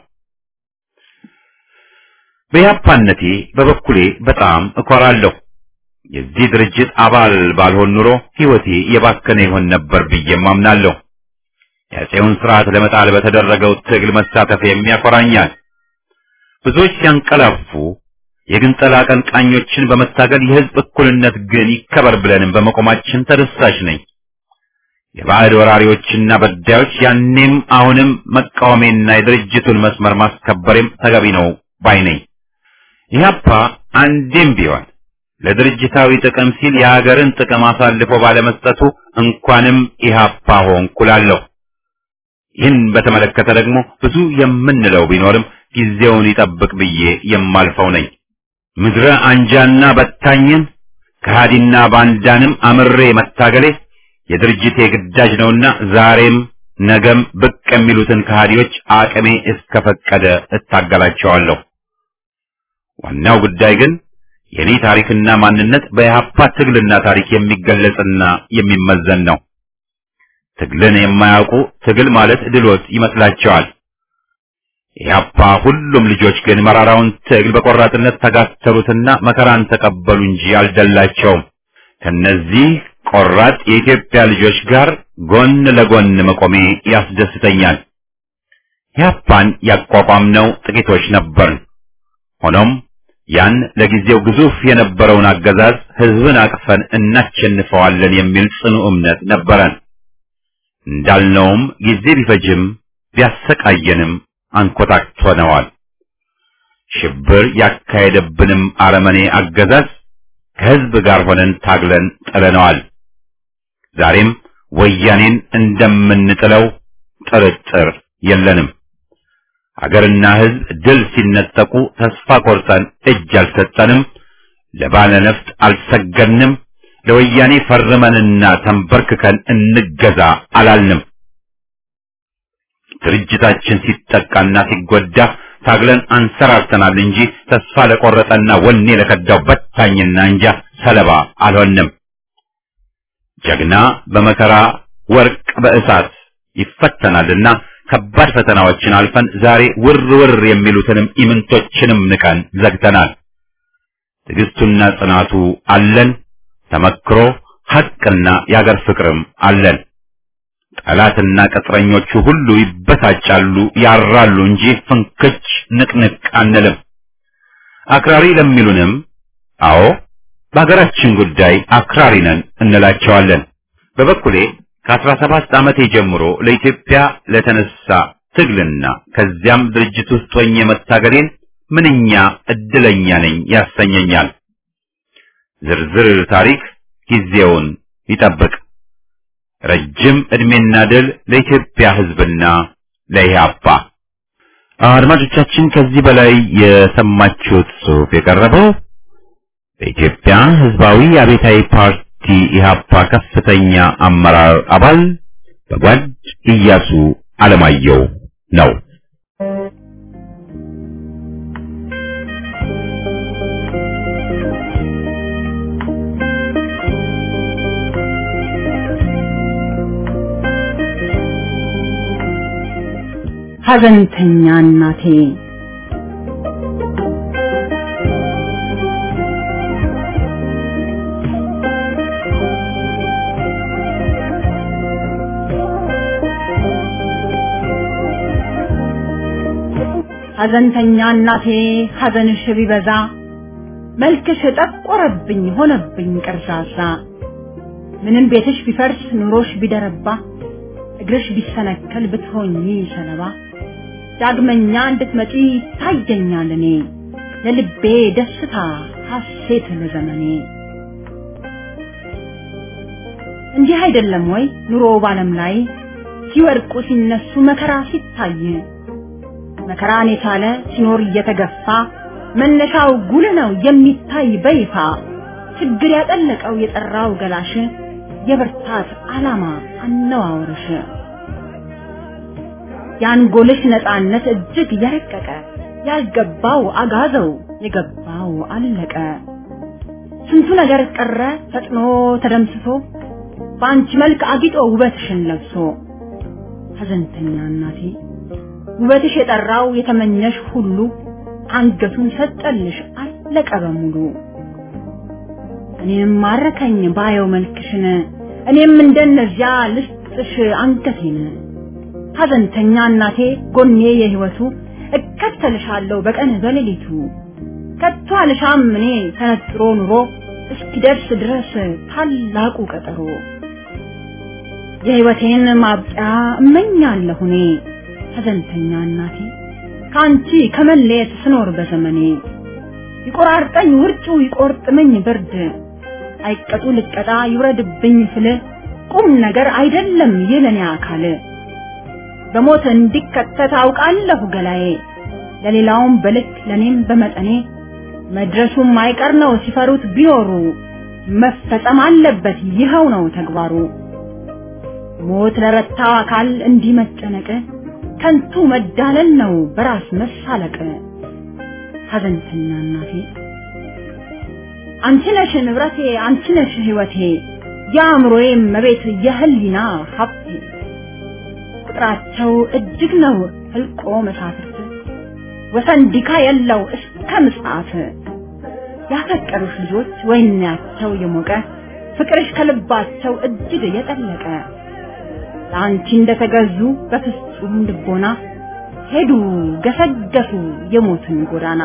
በኢህአፓነቴ በበኩሌ በጣም እኮራለሁ። የዚህ ድርጅት አባል ባልሆን ኑሮ ሕይወቴ የባከነ ይሆን ነበር ብዬም አምናለሁ። የአፄውን ስርዓት ለመጣል በተደረገው ትግል መሳተፍ የሚያኮራኛል። ብዙዎች ሲያንቀላፉ የግንጠላ አቀንቃኞችን በመታገል የህዝብ እኩልነት ግን ይከበር ብለንም በመቆማችን ተደሳሽ ነኝ። የባዕድ ወራሪዎችና በዳዮች ያኔም አሁንም መቃወሜና የድርጅቱን መስመር ማስከበሬም ተገቢ ነው ባይ ነኝ። ኢህአፓ አንዴም ቢሆን ለድርጅታዊ ጥቅም ሲል የሀገርን ጥቅም አሳልፎ ባለመስጠቱ እንኳንም ኢህአፓ ሆንኩ እላለሁ። ይህን በተመለከተ ደግሞ ብዙ የምንለው ቢኖርም ጊዜውን ይጠብቅ ብዬ የማልፈው ነኝ። ምድረ አንጃና በታኝን ከሃዲና ባንዳንም አምሬ መታገሌ የድርጅቴ ግዳጅ ነውና ዛሬም ነገም ብቅ የሚሉትን ከሃዲዎች አቅሜ እስከፈቀደ እታገላቸዋለሁ። ዋናው ጉዳይ ግን የኔ ታሪክና ማንነት በኢህአፓ ትግልና ታሪክ የሚገለጽና የሚመዘን ነው። ትግልን የማያውቁ ትግል ማለት ድሎት ይመስላቸዋል። ኢህአፓ ሁሉም ልጆች ግን መራራውን ትግል በቆራጥነት ተጋተሉትና መከራን ተቀበሉ እንጂ አልደላቸውም። ከነዚህ ቆራጥ የኢትዮጵያ ልጆች ጋር ጎን ለጎን መቆሜ ያስደስተኛል። ኢህአፓን ያቋቋምነው ጥቂቶች ነበርን። ሆኖም ያን ለጊዜው ግዙፍ የነበረውን አገዛዝ ህዝብን አቅፈን እናሸንፈዋለን የሚል ጽኑ እምነት ነበረን። እንዳልነውም ጊዜ ቢፈጅም ቢያሰቃየንም አንኮታክቶነዋል። ሽብር ያካሄደብንም አረመኔ አገዛዝ ከህዝብ ጋር ሆነን ታግለን ጥለነዋል። ዛሬም ወያኔን እንደምንጥለው ጥርጥር የለንም። አገርና ሕዝብ ድል ሲነጠቁ ተስፋ ቆርጠን እጅ አልሰጠንም፣ ለባለ ነፍጥ አልሰገድንም፣ ለወያኔ ፈርመንና ተንበርክከን እንገዛ አላልንም። ድርጅታችን ሲጠቃና ሲጎዳ ታግለን አንሰራርተናል እንጂ ተስፋ ለቆረጠና ወኔ ለከዳው በታኝና እንጃ ሰለባ አልሆንም። ጀግና በመከራ ወርቅ በእሳት ይፈተናልና ከባድ ፈተናዎችን አልፈን ዛሬ ውር ውር የሚሉትንም ኢምንቶችንም ንቀን ዘግተናል። ትዕግስቱና ጽናቱ አለን። ተመክሮ ሐቅና የአገር ፍቅርም አለን። ጠላትና ቅጥረኞቹ ሁሉ ይበሳጫሉ፣ ያራሉ እንጂ ፍንክች ንቅንቅ አንልም። አክራሪ ለሚሉንም አዎ በሀገራችን ጉዳይ አክራሪ ነን እንላቸዋለን። በበኩሌ ከአስራ ሰባት ዓመቴ ጀምሮ ለኢትዮጵያ ለተነሳ ትግልና ከዚያም ድርጅት ውስጥ ሆኜ መታገሌን ምንኛ እድለኛ ነኝ ያሰኘኛል። ዝርዝር ታሪክ ጊዜውን ይጠብቅ። ረጅም ዕድሜና ድል ለኢትዮጵያ ሕዝብና ለኢህአፓ። አድማጮቻችን ከዚህ በላይ የሰማችሁት ጽሑፍ የቀረበው በኢትዮጵያ ሕዝባዊ አብዮታዊ ፓርቲ ኢህአፓ ከፍተኛ አመራር አባል በጓድ ኢያሱ አለማየሁ ነው። ሐዘንተኛ እናቴ ሐዘንተኛ እናቴ ሐዘንሽ ቢበዛ መልክሽ ጠቆረብኝ ሆነብኝ ቀርዛዛ ምንም ቤትሽ ቢፈርስ ኑሮሽ ቢደረባ እግርሽ ቢሰነከል ብትሆኚ ሰለባ ዳግመኛ እንድትመጪ ታየኛል እኔ ለልቤ ደስታ ሐሴት ለዘመኔ እንዲህ አይደለም ወይ ኑሮ ባለም ላይ ሲወድቁ ሲነሱ መከራ ሲታይ መከራን የቻለ ሲኖር እየተገፋ መነሻው ጉል ነው የሚታይ በይፋ ችግር ያጠለቀው የጠራው ገላሽ የብርታት ዓላማ አነዋወርሽ የአንጎልሽ ነፃነት እጅግ የረቀቀ ያልገባው አጋዘው የገባው አለቀ ስንቱ ነገር ቀረ ፈጥኖ ተደምስሶ በአንቺ መልክ አጊጦ ውበትሽን ለብሶ ሐዘንተኛ እናቴ ውበትሽ የጠራው የተመኘሽ ሁሉ አንገቱን ሰጠልሽ አለቀ በሙሉ እኔም ማረከኝ ባየው መልክሽን እኔም እንደነዚያ ልስጥሽ አንገቴን ሐዘንተኛ እናቴ ጎኔ የህይወቱ እከተልሻለሁ በቀን በሌሊቱ ከቶ አልሻም እኔ ተነጥሮ ኑሮ እስኪደርስ ድረስ ታላቁ ቀጠሮ የህይወቴን ማብቂያ እመኛለሁ እኔ ሐዘንተኛ እናቴ ከአንቺ ከመለየት ስኖር በዘመኔ ይቆራርጠኝ ውርጩ ይቆርጥመኝ ብርድ አይቀጡ ልቀጣ ይውረድብኝ ስል ቁም ነገር አይደለም የለኔ አካል በሞት እንዲከተት አውቃለሁ ገላዬ ለሌላውም በልክ ለኔም በመጠኔ መድረሱም አይቀር ነው ሲፈሩት ቢኖሩ መፈጸም አለበት ይኸው ነው ተግባሩ ሞት ለረታው አካል እንዲህ መጨነቅ ከንቱ መዳለል ነው በራስ መሳለቅ ሐዘንተኛ እናቴ አንቺ ነሽ ንብረቴ አንቺ ነሽ ህይወቴ የአእምሮዬ መቤት የህሊና ሀብቴ ቁጥራቸው እጅግ ነው ህልቆ መሳፍርት ወሰን ዲካ የለው እስከ ምጽአት ያፈቀሩሽ ልጆች ወይናቸው የሞቀ ፍቅርሽ ከልባቸው እጅግ የጠለቀ ለአንቺ እንደተገዙ በፍጹም ልቦና ሄዱ ገሰገሱ የሞትን ጎዳና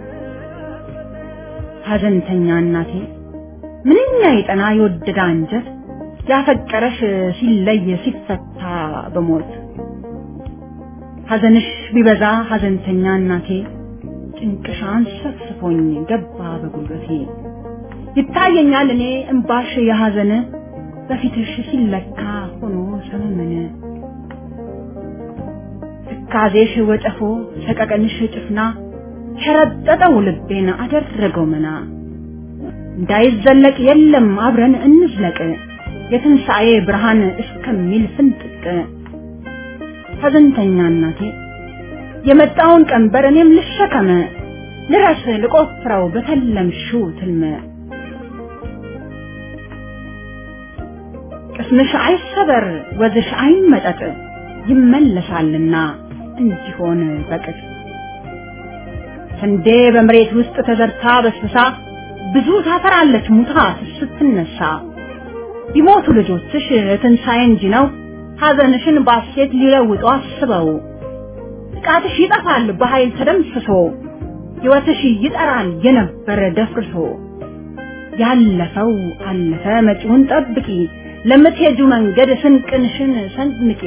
ሐዘንተኛ እናቴ ምንኛ የጠና የወደደ አንጀት ያፈቀረሽ ሲለይ ሲፈታ በሞት ሐዘንሽ ቢበዛ ሐዘንተኛ እናቴ ጭንቅሻን ሰፍስፎኝ ገባ በጉልበቴ ይታየኛል እኔ እምባሽ የሐዘን በፊትሽ ሲለካ ሆኖ ሰመመነ ትካዜሽ ወጨፎ ሰቀቀንሽ ጭፍና ሸረጠጠው ልቤን አደረገው መና እንዳይዘለቅ የለም አብረን እንዝለቅ የትንሣኤ ብርሃን እስከሚል ፍንጥቅ ሐዘንተኛ እናቴ የመጣውን ቀንበር እኔም ልሸከመ ልረስ ልቆፍረው በተለምሽው ትልመ ቅስምሽ አይሰበር ወዝሽ አይመጠጥ ይመለሳልና እንዲሆን በቅጥ ስንዴ በመሬት ውስጥ ተዘርታ በስብሳ ብዙ ታፈራለች ሙታ ስትነሳ ቢሞቱ ልጆችሽ ትንሣኤ እንጂ ነው ሐዘንሽን ባሴት ሊለውጡ አስበው ጥቃትሽ ይጠፋል በኃይል ተደምስሶ ሕይወትሽ ይጠራል የነበረ ደፍርሶ ያለፈው አለፈ መጪውን ጠብቂ ለምትሄጁ መንገድ ስንቅንሽን ሰንምቂ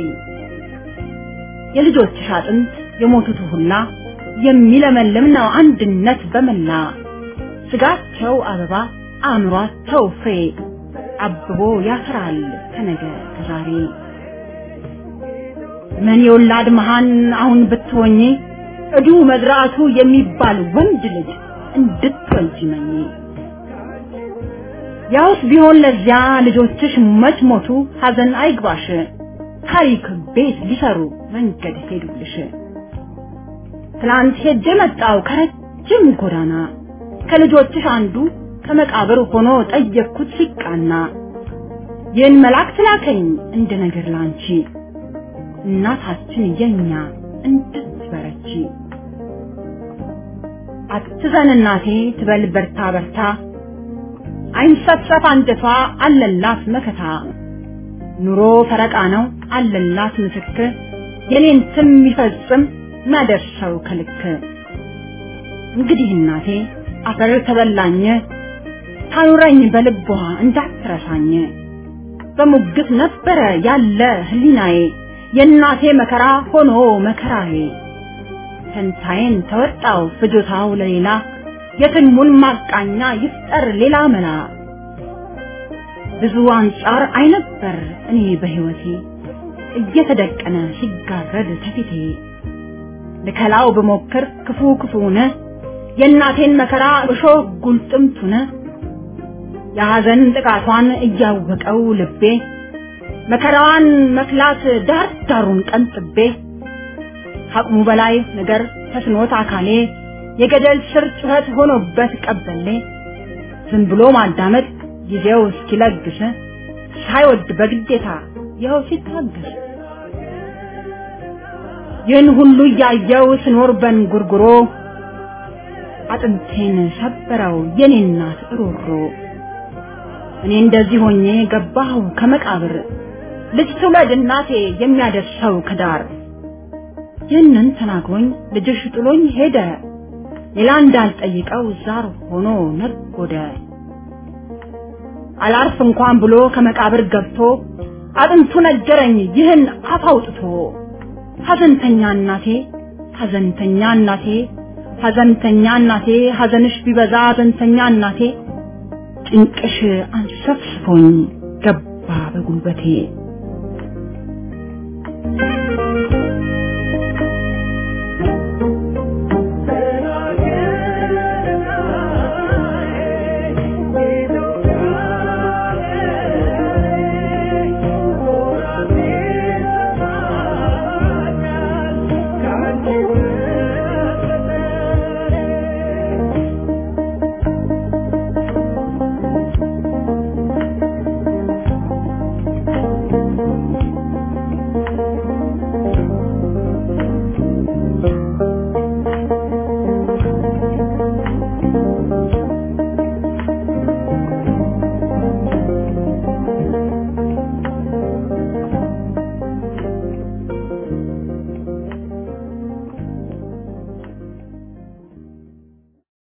የልጆችሽ አጥንት የሞቱት ሁላ የሚለመልም ነው አንድነት በመላ ስጋቸው አበባ አእምሯቸው ፍሬ አብቦ ያፈራል ከነገ ከዛሬ ምን የወላድ መሃን አሁን ብትሆኚ እዱ መዝራቱ የሚባል ወንድ ልጅ እንድትወልጂ መኝ ያውስ ቢሆን ለዚያ ልጆችሽ መች ሞቱ ሐዘን አይግባሽ ታሪክ ቤት ሊሰሩ መንገድ ሄዱልሽ ትላንት ሄጄ መጣው ከረጅም ጎዳና ከልጆችሽ አንዱ ከመቃብር ሆኖ ጠየቅኩት ሲቃና ይህን መልአክ ላከኝ እንደ ነገር ላንቺ እናታችን የኛ እንድትበረቺ አትዘን እናቴ ትበል በርታ በርታ አይንሰፍሰፍ አንጀቷ አለላት መከታ ኑሮ ፈረቃ ነው አለላት ምስክር የኔን ስም የሚፈጽም ማደርሰው ከልክ እንግዲህ እናቴ አፈር ተበላኝ ታኑረኝ በልቧ እንዳትረሳኝ በሙግት ነበረ ያለ ህሊናዬ የእናቴ መከራ ሆኖ መከራዬ ፈንታዬን ተወጣው ፍጆታው ለሌላ የትልሙን ማቃኛ ይፍጠር ሌላ መላ ብዙ አንጻር አይነበር እኔ በህይወቴ እየተደቀነ ሲጋረድ ተፊቴ ልከላው ብሞክር ክፉ ክፉነ የእናቴን መከራ እሾህ ጉልጥምቱነ የሐዘን ጥቃቷን እያወቀው ልቤ መከራዋን መክላት ዳር ዳሩን ቀንጥቤ ከአቅሙ በላይ ነገር ተስኖት አካሌ የገደል ስር ጩኸት ሆኖበት ቀበሌ ዝም ብሎ ማዳመጥ ጊዜው እስኪለግስ ሳይወድ በግዴታ ይኸው ሲታገስ ይህን ሁሉ እያየው ስኖር በንጉርጉሮ አጥንቴን ሰበረው የኔ እናት ሮሮ እኔ እንደዚህ ሆኜ ገባሁ ከመቃብር ልጅ ትውለድ እናቴ የሚያደርሰው ከዳር ይህንን ተናግሮኝ ልጅሽ ጥሎኝ ሄደ ሌላ እንዳልጠይቀው ዛር ሆኖ ነጎደ አላርፍ እንኳን ብሎ ከመቃብር ገብቶ አጥንቱ ነገረኝ ይህን አፍ አውጥቶ ሐዘንተኛ እናቴ ሐዘንተኛ እናቴ ሐዘንተኛ እናቴ ሐዘንሽ ቢበዛ ሐዘንተኛ እናቴ ጭንቅሽ አንሰፍስፎኝ ገባ በጉልበቴ